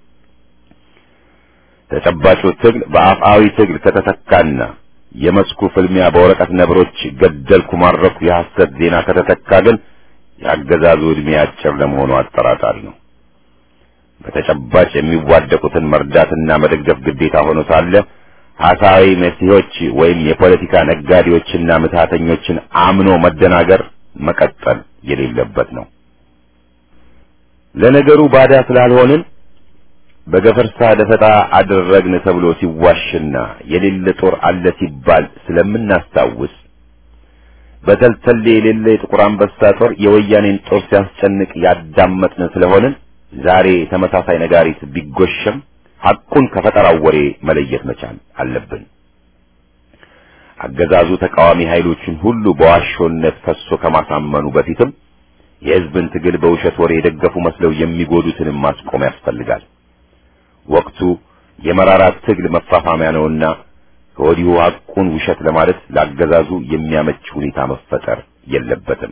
ተጨባጩ ትግል በአፍአዊ ትግል ከተተካና የመስኩ ፍልሚያ በወረቀት ነብሮች ገደልኩ ማረኩ የሐሰት ዜና ከተተካ ግን የአገዛዙ ዕድሜ አጭር ለመሆኑ አጠራጣሪ ነው። በተጨባጭ የሚዋደቁትን መርዳትና መደገፍ ግዴታ ሆኖ ሳለ ሐሳዊ መሲሆች ወይም የፖለቲካ ነጋዴዎችና ምትሃተኞችን አምኖ መደናገር መቀጠል የሌለበት ነው። ለነገሩ ባዳ ስላልሆንን በገፈርሳ ደፈጣ አደረግን ተብሎ ሲዋሽና የሌለ ጦር አለ ሲባል ስለምናስታውስ በተልተሌ የሌለ የጥቁር አንበሳ ጦር የወያኔን ጦር ሲያስጨንቅ ያዳመጥን ስለሆንን ዛሬ ተመሳሳይ ነጋሪት ቢጎሸም ሐቁን ከፈጠራው ወሬ መለየት መቻል አለብን። አገዛዙ ተቃዋሚ ኃይሎችን ሁሉ በዋሾነት ፈሶ ከማሳመኑ በፊትም የሕዝብን ትግል በውሸት ወሬ የደገፉ መስለው የሚጎዱትንም ማስቆም ያስፈልጋል። ወቅቱ የመራራት ትግል መፋፋሚያ ነውና ከወዲሁ ሐቁን ውሸት ለማለት ለአገዛዙ የሚያመች ሁኔታ መፈጠር የለበትም።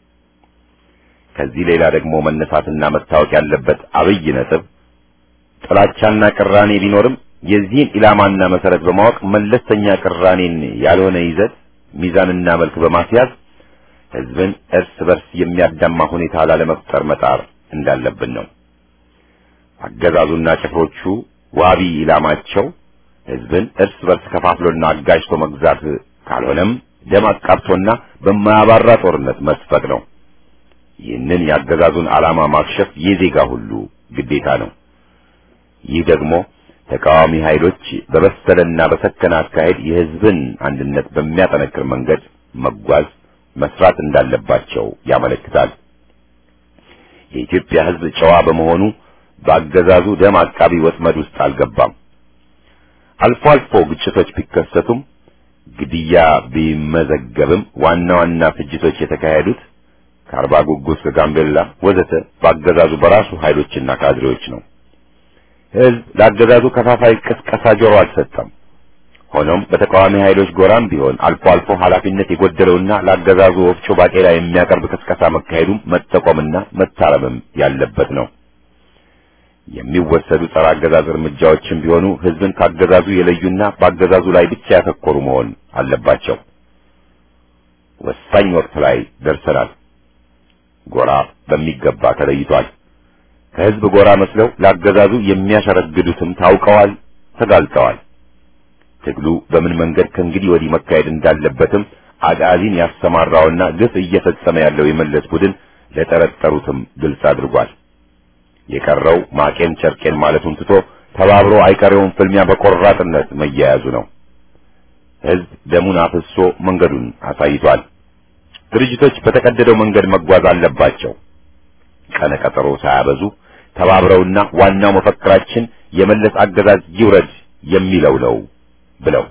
ከዚህ ሌላ ደግሞ መነሳትና መታወቅ ያለበት አብይ ነጥብ ጥላቻና ቅራኔ ቢኖርም የዚህን ኢላማና መሰረት በማወቅ መለስተኛ ቅራኔን ያልሆነ ይዘት ሚዛንና መልክ በማስያዝ ህዝብን እርስ በርስ የሚያዳማ ሁኔታ ላለመፍጠር መጣር እንዳለብን ነው። አገዛዙና ጭፍሮቹ ዋቢ ኢላማቸው ህዝብን እርስ በርስ ከፋፍሎና አጋጅቶ መግዛት ካልሆነም ደም አቃብቶና በማያባራ ጦርነት መስፈቅ ነው። ይህንን የአገዛዙን ዓላማ ማክሸፍ የዜጋ ሁሉ ግዴታ ነው። ይህ ደግሞ ተቃዋሚ ኃይሎች በበሰለና በሰከነ አካሄድ የህዝብን አንድነት በሚያጠነክር መንገድ መጓዝ መስራት እንዳለባቸው ያመለክታል። የኢትዮጵያ ህዝብ ጨዋ በመሆኑ በአገዛዙ ደም አቃቢ ወጥመድ ውስጥ አልገባም። አልፎ አልፎ ግጭቶች ቢከሰቱም ግድያ ቢመዘገብም ዋና ዋና ፍጅቶች የተካሄዱት ከአርባ ጉጉስ ከጋምቤላ ወዘተ በአገዛዙ በራሱ ኃይሎችና ካድሬዎች ነው። ህዝብ ለአገዛዙ ከፋፋይ ቅስቀሳ ጆሮ አልሰጠም። ሆኖም በተቃዋሚ ኃይሎች ጎራም ቢሆን አልፎ አልፎ ኃላፊነት የጎደለውና ለአገዛዙ ወፍጮ ባቄላ የሚያቀርብ ቅስቀሳ መካሄዱም መጠቆምና መታረምም ያለበት ነው። የሚወሰዱ ጸረ አገዛዝ እርምጃዎችም ቢሆኑ ህዝብን ካገዛዙ የለዩና በአገዛዙ ላይ ብቻ ያተኮሩ መሆን አለባቸው። ወሳኝ ወቅት ላይ ደርሰናል። ጎራ በሚገባ ተለይቷል። ከህዝብ ጎራ መስለው ለአገዛዙ የሚያሸረግዱትም ታውቀዋል፣ ተጋልጠዋል። ትግሉ በምን መንገድ ከእንግዲህ ወዲህ መካሄድ እንዳለበትም አጋዚን ያሰማራውና ግፍ እየፈጸመ ያለው የመለስ ቡድን ለጠረጠሩትም ግልጽ አድርጓል። የቀረው ማቄን ጨርቄን ማለቱን ትቶ ተባብሮ አይቀሬውን ፍልሚያ በቆራጥነት መያያዙ ነው። ህዝብ ደሙን አፍሶ መንገዱን አሳይቷል። ድርጅቶች በተቀደደው መንገድ መጓዝ አለባቸው። ቀነ ቀጠሮ ሳያበዙ ተባብረውና ዋናው መፈክራችን የመለስ አገዛዝ ይውረድ የሚለው ነው ብለው